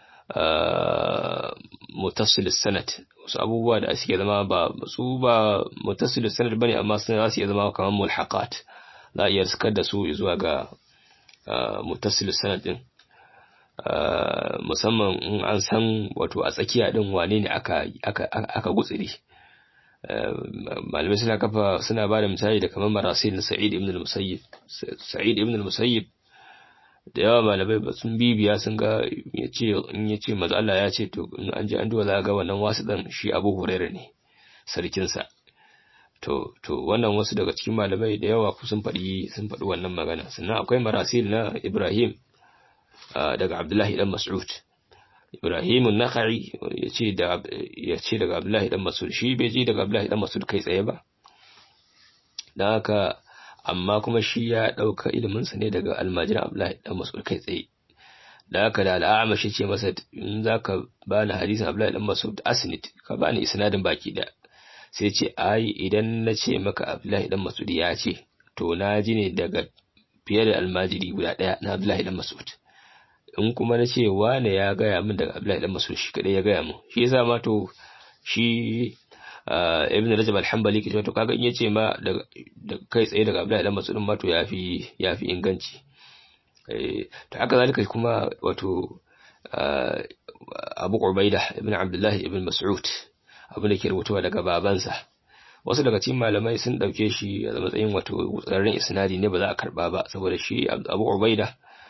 mutasil sanad wasu abubuwa da suke zama ba su ba mutasil sanad bane amma sun za su iya zama kamar mulhaqat za a iya riskar da su zuwa ga mutasil sanad din musamman in an san wato a tsakiya din wane ne aka aka aka gutsiri malamai suna kafa suna ba da misali da kamar marasil na sa'id ibn al-musayyib sa'id ibn al-musayyib da yawa malamai ba sun bibiya sun ga yace in yace manzo Allah ya ce to in an ji an duba za ga wannan wasu dan shi Abu Hurairah ne sarkin sa to to wannan wasu daga cikin malamai da yawa sun faɗi sun faɗi wannan magana sannan akwai marasil na Ibrahim daga Abdullahi dan Mas'ud Ibrahim an-Nakhai yace da yace daga Abdullahi dan Mas'ud shi bai ji daga Abdullahi dan Mas'ud kai tsaye ba dan haka amma kuma shi ya ɗauka iliminsa ne daga almajiran Abdullahi dan Mas'ud kai tsaye da haka da al'ama shi ce masa in zaka bani hadisin Abdullahi dan Mas'ud asnid ka bani isnadin baki da sai ce ai idan na ce maka Abdullahi dan Mas'ud ya ce to na ji ne daga fiye da almajiri guda ɗaya na Abdullahi dan Mas'ud in kuma na ce wane ya gaya min daga Abdullahi dan Mas'ud shi kadai ya gaya min shi yasa ma to shi ibn Rajab al-Hanbali ke to kaga in yace ma da kai tsaye daga Abdullahi dan Mas'ud ma to yafi yafi inganci eh to haka zalika kuma wato Abu Ubaida ibn Abdullah ibn Mas'ud abin da ke rubutuwa daga babansa wasu daga cikin malamai sun dauke shi a matsayin wato tsararren isnadi ne ba za a karba ba saboda shi Abu Ubaida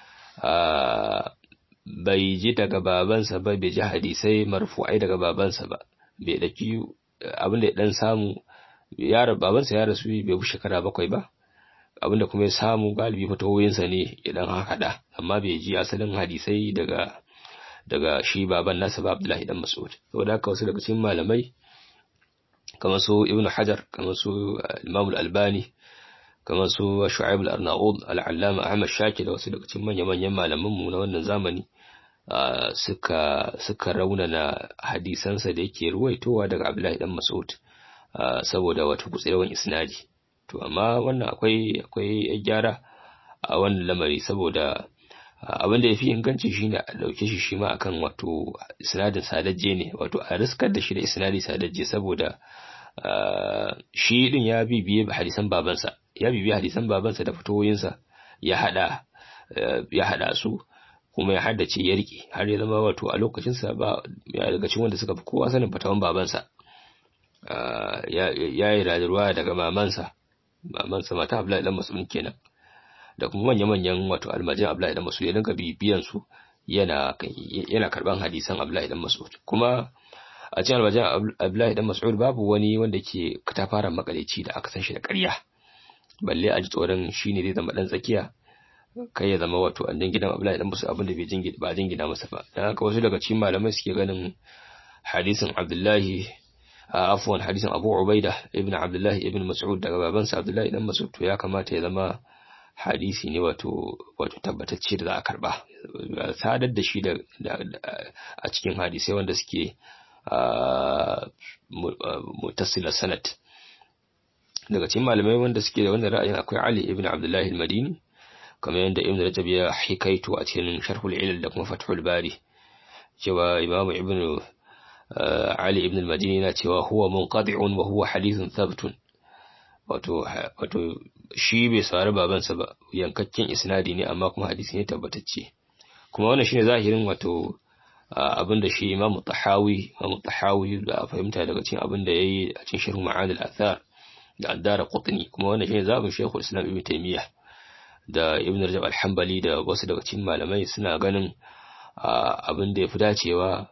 bai ji daga babansa ba bai ji hadisai marfu'ai daga babansa ba bai daki abin da ya dan samu ya babansa ya rasu bai fi shekara bakwai ba abin da kuma ya samu galibi fatawoyinsa ne ya dan haɗa amma bai ji asalin hadisai daga daga shi baban nasa ba Abdullahi dan Mas'ud saboda haka wasu daga cikin malamai kamar su Ibn Hajar kamar su Imam Al-Albani kamar su Shu'aib Al-Arnaud Al-Allama Ahmad Shakir da wasu daga cikin manya-manyan malaman mu na wannan zamani suka suka raunana hadisansa da yake ruwaitowa daga Abdullahi dan Mas'ud saboda wata gutsewan isnadi to amma wannan akwai akwai gyara a wannan lamari saboda abin da yafi inganci shine a dauke shi shi ma akan wato isnadin sadajje ne wato a riskar da shi da isnadi sadajje saboda shi din ya bibiye hadisan babansa ya bibiye hadisan babansa da fitowoyinsa ya hada ya hada su kuma ya haddace ya rike har ya zama wato a lokacinsa ba ya daga cikin wanda suka fi kowa sanin fatawan babansa ya yi rayuwa daga mamansa mamansa mata Abdullahi dan Mas'ud kenan da kuma manya-manyan wato almajin Abdullahi dan Mas'ud ya dinga bibiyan su yana yana karban hadisan Abdullahi dan Mas'ud kuma a cikin almajin Abdullahi dan Mas'ud babu wani wanda ke katafaren makaleci da aka san shi da ƙarya balle a ji tsoron shine zai zama dan tsakiya kai ya zama wato annan gidan Abdullahi dan Mas'ud abinda bai jingina ba jingina masa ba dan haka wasu daga cikin malamai suke ganin hadisin Abdullahi afwan hadisin Abu Ubaida ibn Abdullahi ibn Mas'ud daga babansa Abdullahi dan Mas'ud to ya kamata ya zama hadisi ne wato wato tabbatacce da za a karba sadar da shi da a cikin hadisai wanda suke mutasila sanad daga cikin malamai wanda suke da wannan ra'ayin akwai Ali ibn Abdullahi al-Madini kamar yadda Ibn Rajab ya hikaito a cikin Sharhul Ilal da kuma Fathul Bari cewa Imam Ibn Ali ibn al-Madini yana cewa huwa munqadi'un wa huwa hadithun thabtun wato wato shi bai saurari babansa ba yankakken isnadi ne amma kuma hadisi ne tabbatacce kuma wannan shine zahirin wato abinda shi Imam Tahawi Imam Tahawi da fahimta daga cikin abinda yayi a cikin Sharh Ma'ad al-Athar da Ad-Dar Qutni kuma wannan shine zabin Sheikhul Islam Ibn Taymiyyah da Ibn Rajab al-Hanbali da wasu daga cikin malamai suna ganin abin da yafi dacewa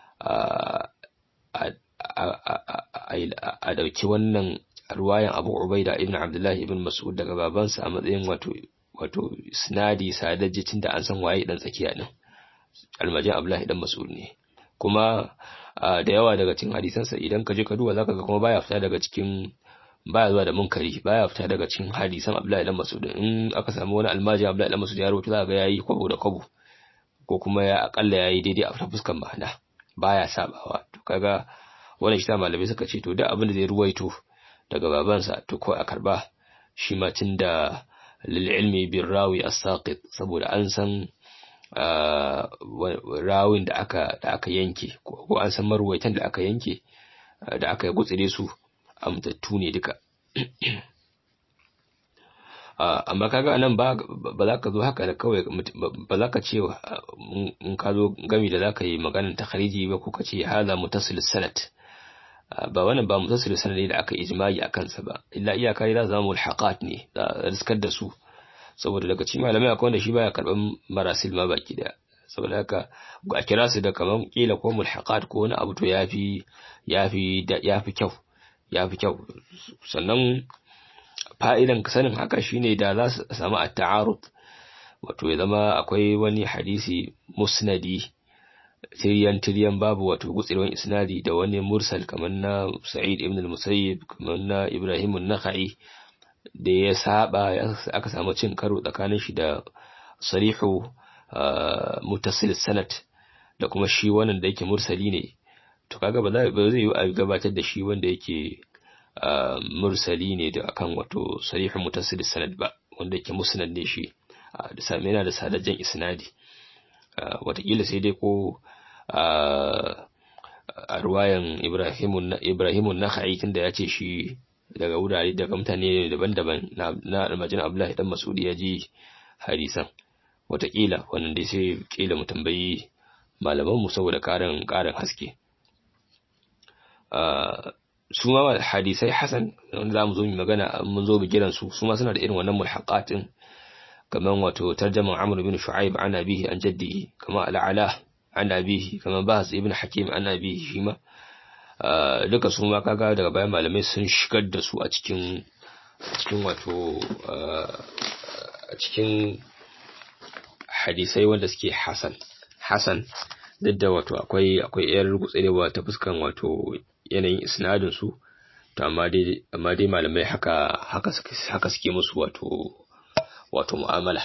a dauki wannan ruwayan Abu Ubaida ibn Abdullah ibn Mas'ud daga babansa a matsayin wato wato sinadi sadajjicin da an san waye dan tsakiya din almajin Abdullah dan Mas'ud ne kuma da yawa daga cikin hadisansa idan ka je ka duba zaka ga kuma baya fita daga cikin baya zuwa da munkari baya fita daga cikin hadisan Abdullah dan Mas'ud in aka samu wani almajin Abdullah dan Mas'ud ya rawaito zaka ga yayi kwabo da kwabo ko kuma ya akalla yayi daidai a fuskan ma'ana baya sabawa to kaga wannan shi ta malamai suka ce to duk abin da zai ruwaito daga babansa to ko a karba shi ma tunda lil ilmi bir rawi as-saqit saboda an san rawin da aka da aka yanke ko an san marwaitan da aka yanke da aka gutsire su amtattu ne duka amma kaga anan ba ba za ka zo haka da kawai ba za ka ce in ka zo gami da za ka yi maganar takhariji ba ko ka ce hada mutasil sanad ba wannan ba mutasil sanad ne da aka ijma'i a kansa ba illa iyaka ne za zama mulhaqat ne da riskar da su saboda daga cikin malamai akwai wanda shi baya karban marasil ma baki daya saboda haka a kira su da kaman kila ko mulhaqat ko wani abu to yafi yafi yafi kyau yafi kyau sannan fa'idan sanin haka shine da za su samu at-ta'arud wato ya zama akwai wani hadisi musnadi tiryan tiryan babu wato gutsirwan isnadi da wani mursal kamar na Sa'id ibn al-Musayyib kamar na Ibrahim an-Nakhai da ya saba aka samu cin karo tsakanin shi da sarihu mutasil sanad da kuma shi wannan da yake mursali ne to kaga ba zai yi a gabatar da shi wanda yake mursali ne da akan wato sarihu mutasil sanad ba wanda yake musnad ne shi da same yana da sadajjen isnadi watakila sai dai ko a ruwayan ibrahimun nakhai tunda ya ce shi daga wurare daga mutane daban-daban na almajin abdullahi dan masudi ya ji hadisan watakila wannan dai sai kila mu tambayi malamanmu saboda karin karin haske su ma hadisai hasan wanda za mu zo mu magana mun zo bigiran su su ma suna da irin wannan mulhaqatin kaman wato tarjaman amr bin shu'aib an abihi an jaddihi kama al'ala an abihi kama bahas ibn hakim an abihi shi ma duka su ma kaga daga bayan malamai sun shigar da su a cikin cikin wato a cikin hadisai wanda suke hasan hasan duk da wato akwai akwai yar gutsurewa ta fuskan wato yanayin isnadin su to amma dai amma dai malamai haka haka haka suke musu wato wato mu'amala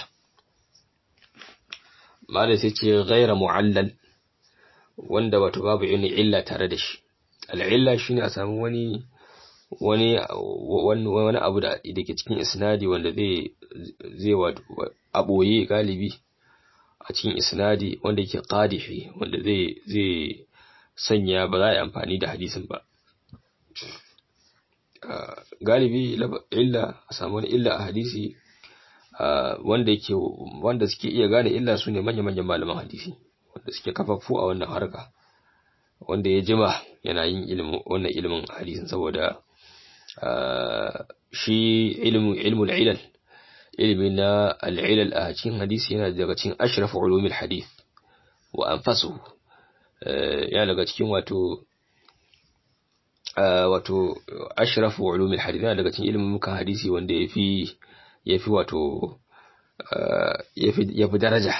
malai sai ce ghaira mu'allal wanda wato babu yin illa tare da shi al'illa shine a samu wani wani wani abu da ke cikin isnadi wanda zai zai wato aboye galibi a cikin isnadi wanda yake qadihi wanda zai zai sanya ba za a yi amfani da hadisin ba galibi illa a samu wani illa a hadisi wanda yake wanda suke iya gane illa su ne manya-manyan malaman hadisi wanda suke kafafu a wannan harka wanda ya jima yana yin ilimin wannan ilimin hadisin saboda shi ilmu ilmul ilal ilmi na al-ilal a cikin hadisi yana daga cikin ashraf ulumil hadith wa anfasuhu yana daga cikin wato wato ashraf ulumil hadith yana daga cikin ilimin mukan hadisi wanda yafi yafi wato yafi yafi daraja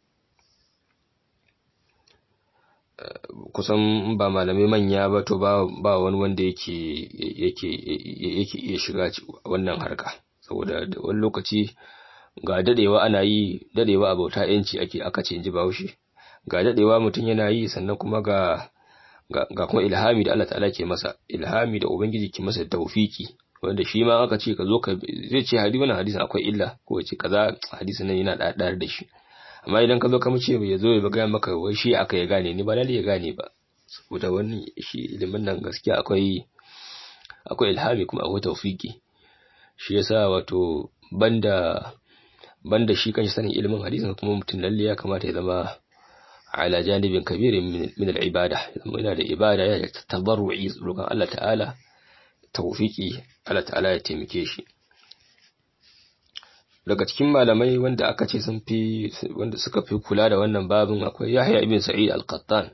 kusan ba malamai manya ba to ba ba wani wanda yake yake yake iya shiga wannan harka saboda wani lokaci ga dadewa ana yi dadewa abauta yanci ake aka ce inji Bahaushe ga dadewa mutum yana yi sannan kuma ga ga kuma ilhami da Allah ta'ala ke masa ilhami da ubangiji ke masa tawfiki wanda shi ma aka ce ka zo ka zai ce hadisi wannan hadisin akwai illa ko ya ce kaza hadisin nan yana da da shi amma idan ka zo ka mace ya zo ya gaya maka wai shi aka ya gane ni ba lalle ya gane ba saboda wani shi ilimin nan gaskiya akwai akwai ilhami kuma akwai tawfiki shi yasa wato banda banda shi kanshi sanin ilimin hadisin kuma mutum lalle ya kamata ya zama ala janibin kabirin min al-ibada yana da ibada ya tabarru'i roƙon Allah ta'ala tawfiki Allah ta'ala ya taimake shi daga cikin malamai wanda aka ce sun fi wanda suka fi kula da wannan babin akwai Yahya ibn Sa'id al-Qattan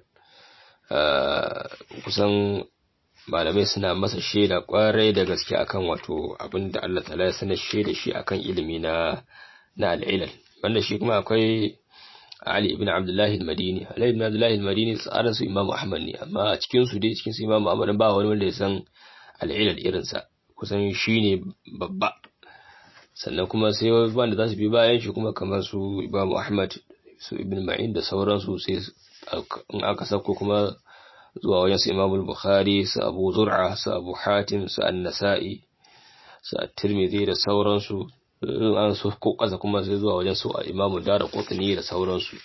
kusan malamai suna masa shaida kwarai da gaske akan wato abinda Allah ta'ala ya sanar shaida shi akan ilimi na na al-ilal wanda shi kuma akwai Ali ibn Abdullah al-Madini Ali ibn Abdullah al-Madini tsarin su Imam Ahmad ne amma a cikin su dai cikin su Imam Ahmad ba wani wanda ya san al-ilal irin sa kusan shine babba sannan kuma sai wanda za su bi bayan shi kuma kamar su Imam Ahmad su Ibn Ma'in da sauransu sai in aka sako kuma zuwa wajen su Imam Bukhari su Abu Zur'a su Abu Hatim su An-Nasa'i su At-Tirmidhi da sauransu an so ko kasa kuma sai zuwa wajen su Imam Daraqutni da sauransu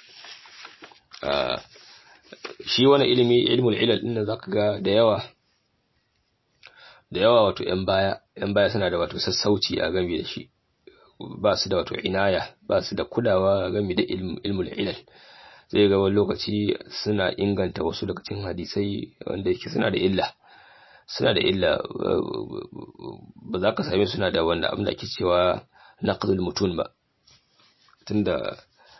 shi wani ilimi ilmul ilal din nan zaka ga da yawa da yawa wato yan baya yan baya suna da wato sassauci a game da shi ba su da wato inaya ba su da kulawa game da ilmul ilal zai ga wani lokaci suna inganta wasu daga cikin hadisai wanda yake suna da illa suna da illa ba za ka same suna da wanda abin da ake cewa naqdul mutun ba tunda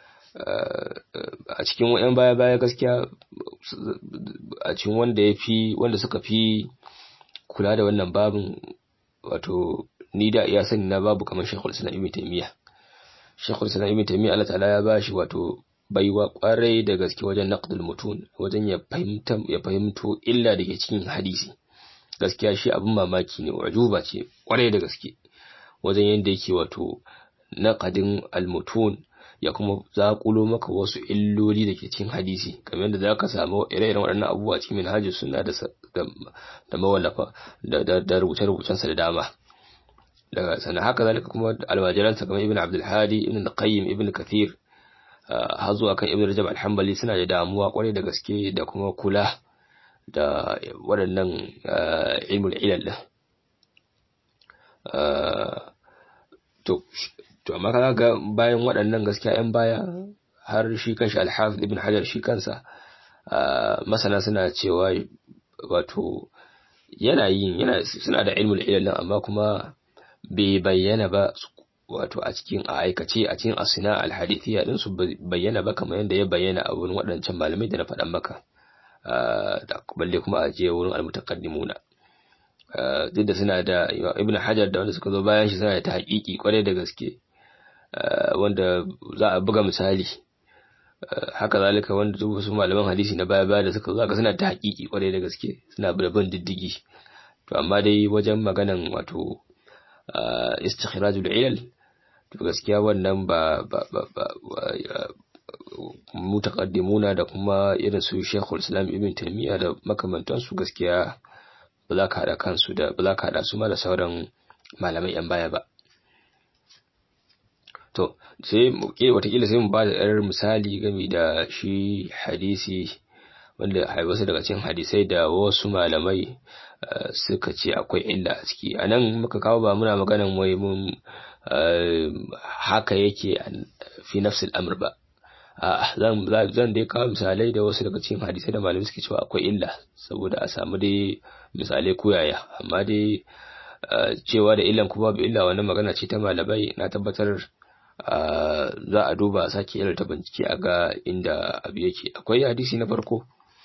a cikin yan baya baya gaskiya a cikin wanda ya fi wanda suka fi kula da wannan babin wato ni da iya sani na babu kamar Sheikhul Islam Ibn Taymiyyah Sheikhul Islam Ibn Taymiyyah Allah ta'ala ya bashi wato baiwa kwarai da gaske wajen naqdul mutun wajen ya fahimta ya fahimto illa da ke cikin hadisi gaskiya shi abin mamaki ne wajuba ce kwarai da gaske wajen yadda yake wato naqadin al-mutun ya kuma zaƙulo maka wasu illoli da ke cikin hadisi kamar yadda za ka samu ire-iren waɗannan abubuwa cikin minhajus suna da da mawallafa da rubuce-rubucensa da dama daga sannan haka zalika kuma almajiransa kamar ibn abdul hadi ibn qayyim ibn kathir har zuwa kan ibn rajab al-hanbali suna da damuwa kwarai da gaske da kuma kula da waɗannan ilmul ilal to to amma kaga ga bayan waɗannan gaskiya yan baya har shi kanshi al-hafiz ibn hajar shi kansa masana suna cewa wato yana yin yana suna da ilmul ilal amma kuma bai bayyana ba wato a cikin a aikace a cikin asina alhadithiya din su bayyana ba kamar yadda ya bayyana a wurin waɗancan malamai da na faɗan maka da balle kuma a je wurin almutaqaddimuna duk da suna da ibn hajar da wanda suka zo bayan shi suna da ta haƙiƙi kwarai da gaske wanda za a buga misali haka zalika wanda duk wasu malaman hadisi na baya baya da suka zo suna ta haƙiƙi kwarai da gaske suna da bin diddigi to amma dai wajen maganan wato istikhrajul ilal to gaskiya wannan ba ba ba mutaqaddimuna da kuma irin su Sheikhul Islam Ibn Taymiyyah da makamantansu gaskiya ba za ka hada kansu da ba za ka hada su ma da sauran malamai yan baya ba to sai watakila sai mu ba da ɗarar misali game da shi hadisi wanda wasu daga cikin hadisai da wasu malamai suka ce akwai illa a ciki a nan muka kawo ba muna maganan wai mun haka yake fi nafsil amr ba zan zan dai kawo misalai da wasu daga cikin hadisai da malamai suke cewa akwai illa saboda a samu dai misalai koyaya amma dai cewa da illan kuma babu illa wannan magana ce ta malamai na tabbatar za a duba sake ilar ta bincike a ga inda abu yake akwai hadisi na farko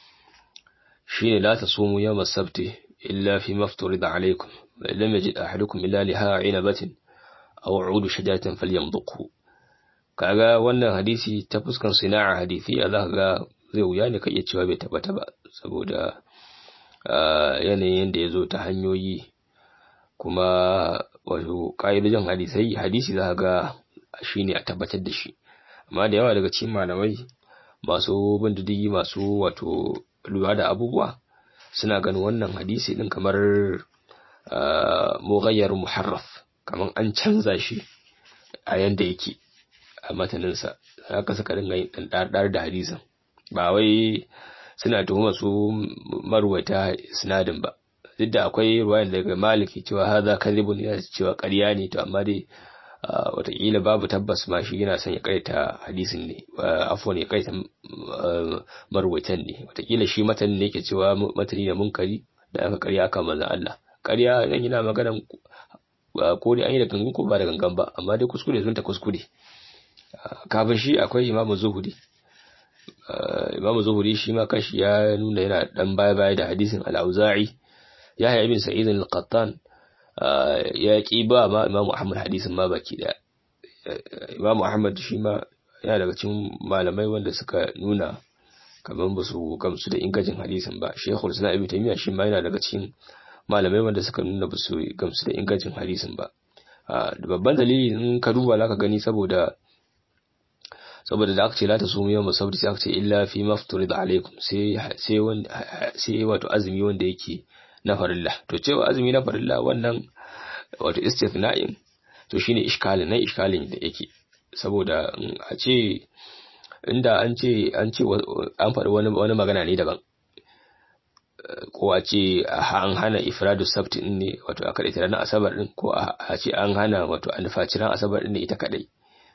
shine la tasumu yawm as-sabti illa fi mafturida alaykum lam yajid ahadukum illa liha 'inabatin aw 'udu shajaratin falyamdhuqhu kaga wannan hadisi ta fuskan sina'a hadisi a zaka ga zai wuya ne ka iya cewa bai tabbata ba saboda yanayin da ya zo ta hanyoyi kuma wato ƙa'idojin hadisai hadisi za ga shi ne a tabbatar da shi amma da yawa daga cikin malamai masu bin diddigi masu wato lura da abubuwa suna ganin wannan hadisi din kamar mughayyar muharraf kamar an canza shi a yanda yake a mataninsa haka suka dinga yin ɗanɗar da hadisin ba wai suna tuhuma su marwata sinadin ba duk da akwai ruwayan daga maliki cewa haza kadhibun yana cewa ƙarya ne to amma dai watakila babu tabbas ma shi yana son ya kaita hadisin ne afwan ya kaita marwatan ne watakila shi matan ne yake cewa matani ne munkari da aka ƙarya aka manzon Allah ƙarya nan yana magana ko dai an yi da gangan ko ba da gangan ba amma dai kuskure sun ta kuskure kafin shi akwai imamu zuhuri imamu zuhuri shi ma kashi ya nuna yana dan baya baya da hadisin al-auza'i yahya ibn sa'id al-qattan ya ki ba ma imamu ahmad hadisin ma baki da imamu ahmad shi ma yana daga cikin malamai wanda suka nuna kamar ba su gamsu da ingancin hadisin ba shekul suna ibn taymiya shi ma yana daga cikin malamai wanda suka nuna ba su gamsu da ingancin hadisin ba babban dalili in ka duba zaka gani saboda saboda da aka ce la ta sumu yawma sabti sai aka ce illa fi mafturid alaikum sai sai sai wato azumi wanda yake na farilla to cewa azumi na farilla wannan wato istithna'in to shine iskalin nan iskalin da yake saboda a ce inda an ce an ce an faɗi wani wani magana ne daban ko a ce an hana ifradu sabti din ne wato a kadai ranar asabar din ko a ce an hana wato an faci ran asabar din ne ita kadai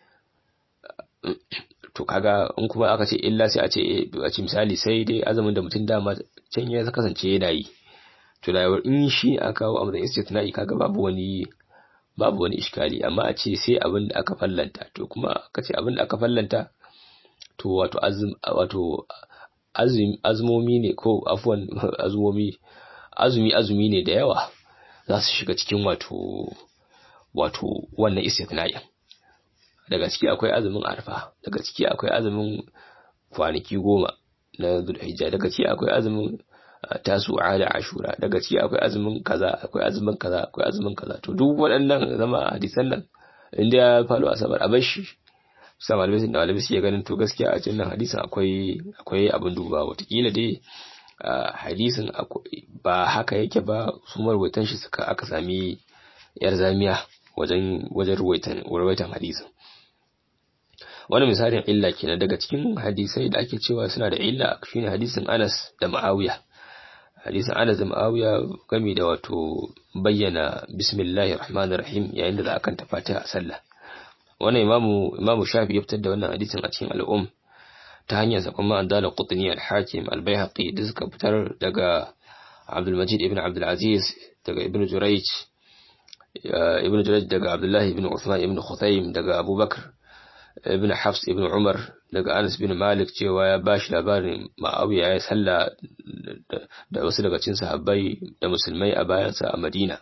to kaga in kuma aka ce illa sai a ce a ce misali sai dai azumin da mutum dama can ya kasance yana yi to da in shi aka kawo a matsayin istitna'i kaga babu wani babu wani iskali amma a ce sai abin da aka fallanta to kuma aka ce abin da aka fallanta to wato azum wato azumi azumomi ne ko afwan azumomi azumi azumi ne da yawa za su shiga cikin wato wato wannan istitna'in daga ciki akwai azumin arfa daga ciki akwai azumin kwanaki goma na zulhijja daga ciki akwai azumin tasu'a da ashura daga ciki akwai azumin kaza akwai azumin kaza akwai azumin kaza to duk waɗannan zama hadisan nan inda ya faru asabar a bar shi sa malamai da malamai suke ganin to gaskiya a cikin hadisin akwai akwai abin duba watakila dai hadisin ba haka yake ba su marwaitan shi suka aka sami yar zamiya wajen wajen ruwaitan ruwaitan hadisin wani misalin illa kenan daga cikin hadisai da ake cewa suna da illa shine hadisin Anas da Muawiya hadisin Anas da Muawiya game da wato bayyana bismillahir rahmanir rahim yayin da za a kanta Fatiha a sallah wannan imamu imamu Shafi ya fitar da wannan hadisin a cikin al'um ta hanyar sa kuma Andala Qutni al-Hakim al-Baihaqi da suka fitar daga Abdul Majid ibn Abdul Aziz daga Ibn Jurayj Ibn Jurayj daga Abdullah ibn Uthman ibn Khuthaym daga Abubakar ibn Hafs ibn Umar daga Anas bin Malik cewa ya bashi labarin Ma'awiya ya salla da wasu daga cikin sahabbai da musulmai a bayansa a Madina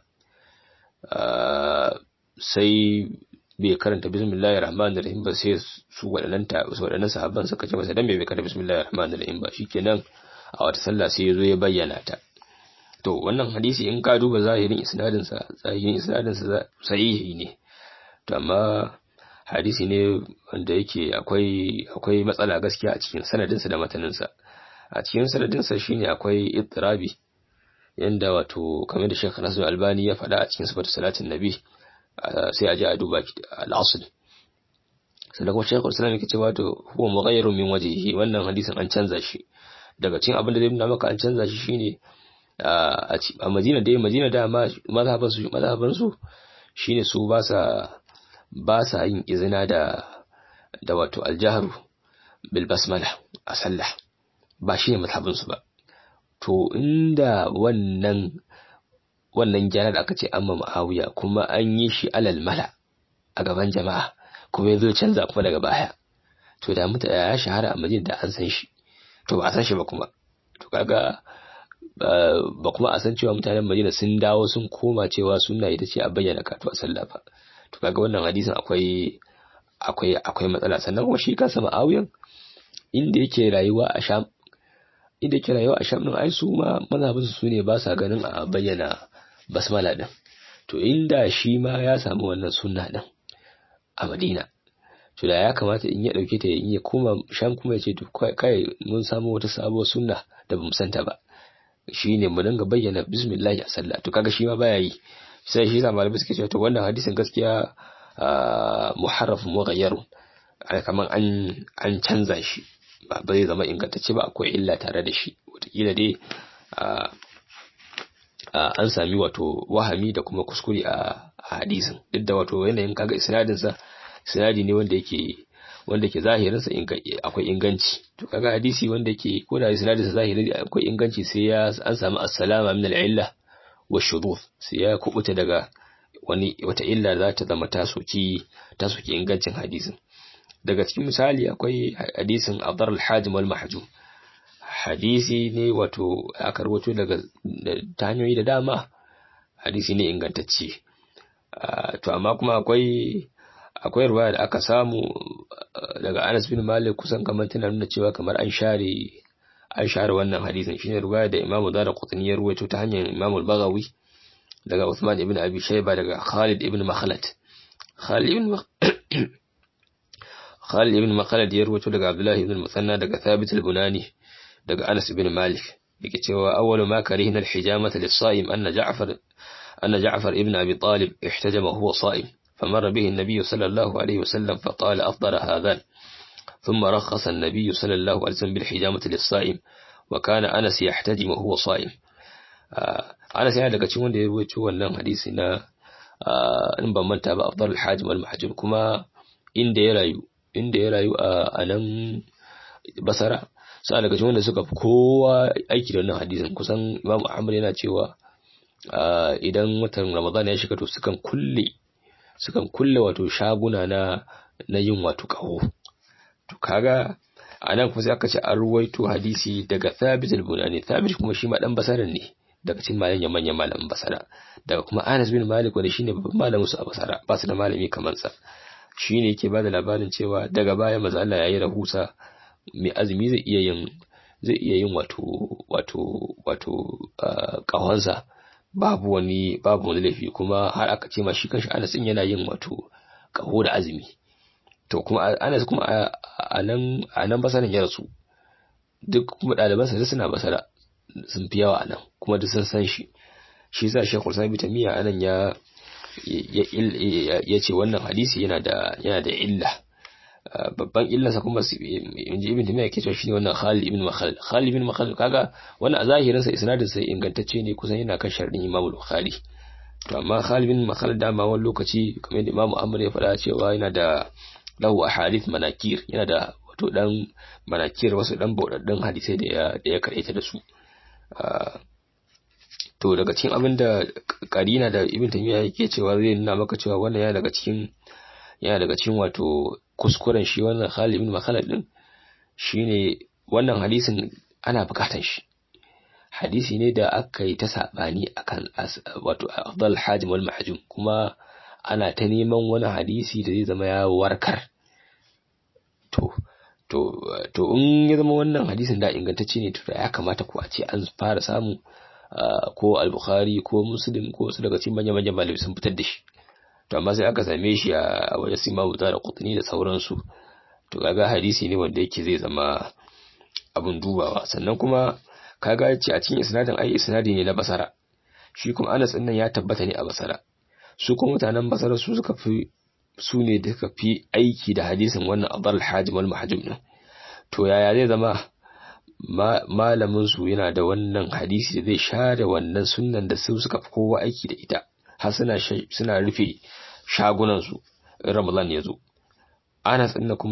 sai bai karanta bismillahir rahmanir rahim ba sai su waɗannan ta su waɗannan sahabban suka ce masa dan bai karanta bismillahir rahmanir rahim ba shikenan a wata sallah sai ya zo ya bayyana ta to wannan hadisi in ka duba zahirin isnadin sa zahirin isnadin sa sahihi ne to amma hadisi ne wanda yake akwai akwai matsala gaskiya a cikin sanadinsa da mataninsa a cikin sanadinsa shine akwai ittirabi yanda wato kamar da Sheikh Nasir Albani ya faɗa a cikin sifatu salatin nabi sai a je a duba al-asl sannan kuma Sheikh Islam yake cewa to huwa mughayyirun min wajhihi wannan hadisin an canza shi daga cikin abin da zai nuna maka an canza shi shine a Madina dai Madina da mazhaban su mazhaban su shine su ba sa ba sa yin izina da da wato aljaharu bil basmala a sallah ba shi ne mazhabin su ba to inda wannan wannan gyara da aka ce amma ma'awiya kuma an yi shi alal mala a gaban jama'a kuma yazo canza kuma daga baya to da muta ya shahara a majid da an san shi to ba a san shi ba kuma to kaga ba kuma a san cewa mutanen Madina sun dawo sun koma cewa sunna ita ce a bayyana katu a sallah ba to kaga wannan hadisin akwai akwai akwai matsala sannan kuma shi kansa ma'awiyan inda yake rayuwa a Sham inda yake rayuwa a Sham din ai su ma mazhabin su ne ba sa ganin a bayyana basmala din to inda shi ma ya samu wannan sunna din a Madina to da ya kamata in ya dauke ta in ya koma Sham kuma ya ce to kai mun samu wata sabuwar sunna da bamu santa ba shine mu dinga bayyana bismillah a sallah to kaga shi ma baya yi sai shi sa malamai suke cewa to wannan hadisin gaskiya muharraf mughayyar kaman an an canza shi ba zai zama ingantacce ba akwai illa tare da shi wataƙila dai an sami wato wahami da kuma kuskure a hadisin duk da wato yanayin kaga isnadin sa isnadi ne wanda yake wanda ke zahirin sa akwai inganci to kaga hadisi wanda ke ko da isnadin sa zahiri akwai inganci sai ya an samu assalama min al-illa wa shudud sai ya kubuta daga wani wata illa za ta zama ta soki ta soki ingancin hadisin daga cikin misali akwai hadisin Abdar al-Hajim wal Mahjum hadisi ne wato aka rawaito daga ta hanyoyi da dama hadisi ne ingantacce to amma kuma akwai akwai ruwaya da aka samu daga Anas bin Malik kusan kamar tana nuna cewa kamar an share an share wannan hadisin shine ruwaya da Imam Darqutni ya ruwaito ta hanyar Imam al-Baghawi daga Uthman ibn Abi Shayba daga Khalid ibn Makhlad Khalid ibn Khalid ibn Makhlad ya ruwaito daga Abdullah ibn Musanna daga Thabit al-Bunani daga Anas ibn Malik yake cewa awwalu ma karihna al-hijamata lis-sa'im anna Ja'far anna Ja'far ibn Abi Talib ihtajama huwa sa'im فمر به النبي صلى الله عليه وسلم فقال أفضل هذان ثم رخص النبي صلى الله عليه وسلم بالحجامة للصائم وكان أنس يحتجم وهو صائم أنس يعني daga cikin wanda ya rubuta wannan hadisi na in ban manta ba afdal hajim wal mahjum kuma inda ya rayu inda ya rayu a nan basara sai daga cikin wanda suka fi kowa aiki da wannan hadisin kusan Imam Ahmad yana cewa idan watan Ramadan ya shiga to sukan kulle sukan kulle wato shaguna na na yin wato kaho to kaga anan kuma sai aka ce an ruwaito hadisi daga Thabit al-Bunani Thabit kuma shi ma dan basara ne daga cikin malamin manyan malamin basara daga kuma Anas bin Malik wanda shine babban malamin su a basara ba su da malami kamar sa shine yake bada labarin cewa daga baya manzo Allah yayi rahusa mai azumi zai iya yin zai iya yin wato wato wato kahonsa babu wani babu wani laifi kuma har aka ce ma shi kanshi Anas din yana yin wato kaho da azumi to kuma Anas kuma a nan a nan basaran ya rasu duk kuma ɗaliban sa suna basara sun fi yawa nan kuma duk sun san shi shi yasa Sheikhul Sami Tamiya anan ya ya ce wannan hadisi yana da yana da illa babban illarsa kuma inji ibn Tamiya yake cewa shine wannan Khalid ibn Makhlad Khalid ibn Makhlad kaga wannan a zahirin sa isnadin sa ingantacce ne kusan yana kan sharadin Imam Bukhari to amma Khalid ibn Makhlad dama wani lokaci kamar da Imam Ahmad ya faɗa cewa yana da lahu ahadith manakir yana da wato dan manakir wasu dan baudaddun hadisai da ya da ya karanta da su to daga cikin abin da karina da Ibn Taymiyyah yake cewa zai nuna maka cewa wannan yana daga cikin yana daga cikin wato kuskuren shi wannan Khalid ibn Makhlad din shine wannan hadisin ana bukatan shi hadisi ne da aka yi ta sabani akan wato afdal hajim wal mahjum kuma ana ta neman wani hadisi da zai zama ya warkar to to to in ya zama wannan hadisin da ingantacce ne to ya kamata ku a ce an fara samu ko al-bukhari ko muslim ko su daga cikin manyan manyan malamai sun fitar da shi to amma sai aka same shi a wajen sima wuta da kutni da sauransu to kaga hadisi ne wanda yake zai zama abun dubawa sannan kuma kaga ce a cikin isnadin ai isnadi ne na basara shi kuma Anas din nan ya tabbata ne a basara su kuma mutanen basara su suka fi su ne da suka fi aiki da hadisin wannan adal hajim wal mahjum din to yaya zai zama malamin su yana da wannan hadisi da zai share wannan sunnan da su suka fi kowa aiki da ita har suna suna rufe shagunan su Ramadan ya zo Anas din kuma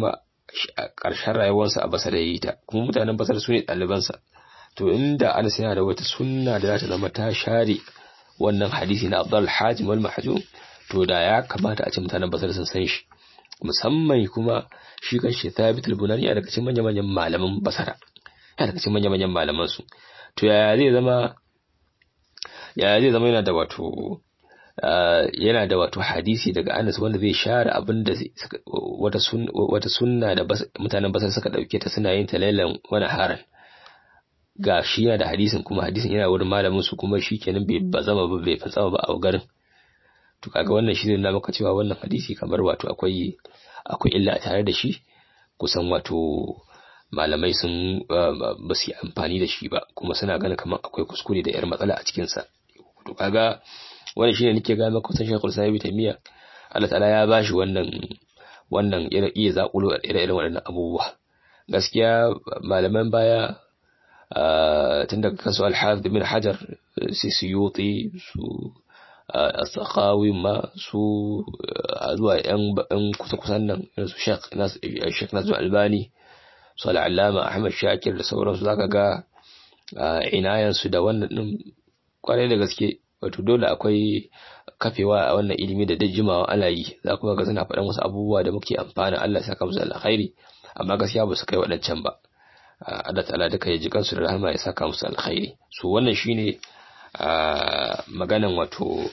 ƙarshen rayuwarsa a basar ya yi ta kuma mutanen basar su ne ɗalibansa to inda anas yana da wata sunna da za ta zama ta share wannan hadisi na abdul hajim wal mahjum to da ya kamata a ce mutanen basar sun san shi musamman kuma shi kan shi thabit al-bunani a daga cikin manyan manyan malaman basara ya daga cikin manyan manyan malaman su to yaya zai zama yaya zai zama yana da wato yana da wato hadisi daga Anas wanda zai share abin da wata wata sunna da mutanen basar suka dauke ta suna yin ta lailan wani haran ga shi yana da hadisin kuma hadisin yana wurin malamin su kuma shi kenan bai bazama ba bai fatsama ba a garin to kaga wannan shi zai maka cewa wannan hadisi kamar wato akwai akwai illa tare da shi kusan wato malamai sun ba su yi amfani da shi ba kuma suna ganin kamar akwai kuskure da yar matsala a cikinsa to kaga wannan shine nake ga maka kusan Sheikhul Sa'ib Taymiya Allah ta'ala ya bashi wannan wannan iya zakulo ire-iren waɗannan abubuwa gaskiya malaman baya tun daga kansu Al-Hafiz bin Hajar su Suyuti su As-Sakhawi ma su zuwa yan kusa-kusan nan su Sheikh Sheikh Nasir Albani su Al-Allama Ahmad Shakir da sauransu zaka ga inayansu da wannan din kwarai da gaske wato dole akwai kafewa a wannan ilimi da jimawa ana yi za kuma ga suna faɗan wasu abubuwa da muke amfana Allah saka musu alkhairi amma gaskiya ba su kai waɗancan ba Allah ta'ala duka ya ji kansu da rahama ya saka musu alkhairi so wannan shine maganan wato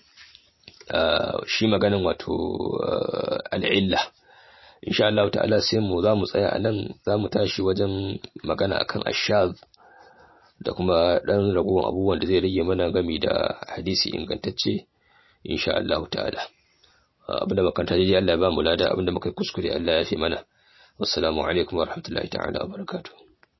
shi maganan wato al'illa insha Allah ta'ala sai mu za mu tsaya a nan za mu tashi wajen magana akan ashaz da kuma ɗan ragowar abubuwan da zai rage mana gami da hadisi ingantacce insha Allah ta'ala abinda makanta dai Allah ya ba mu lada abinda muka kuskure Allah ya fi mana wassalamu alaikum wa rahmatullahi ta'ala wa barakatuh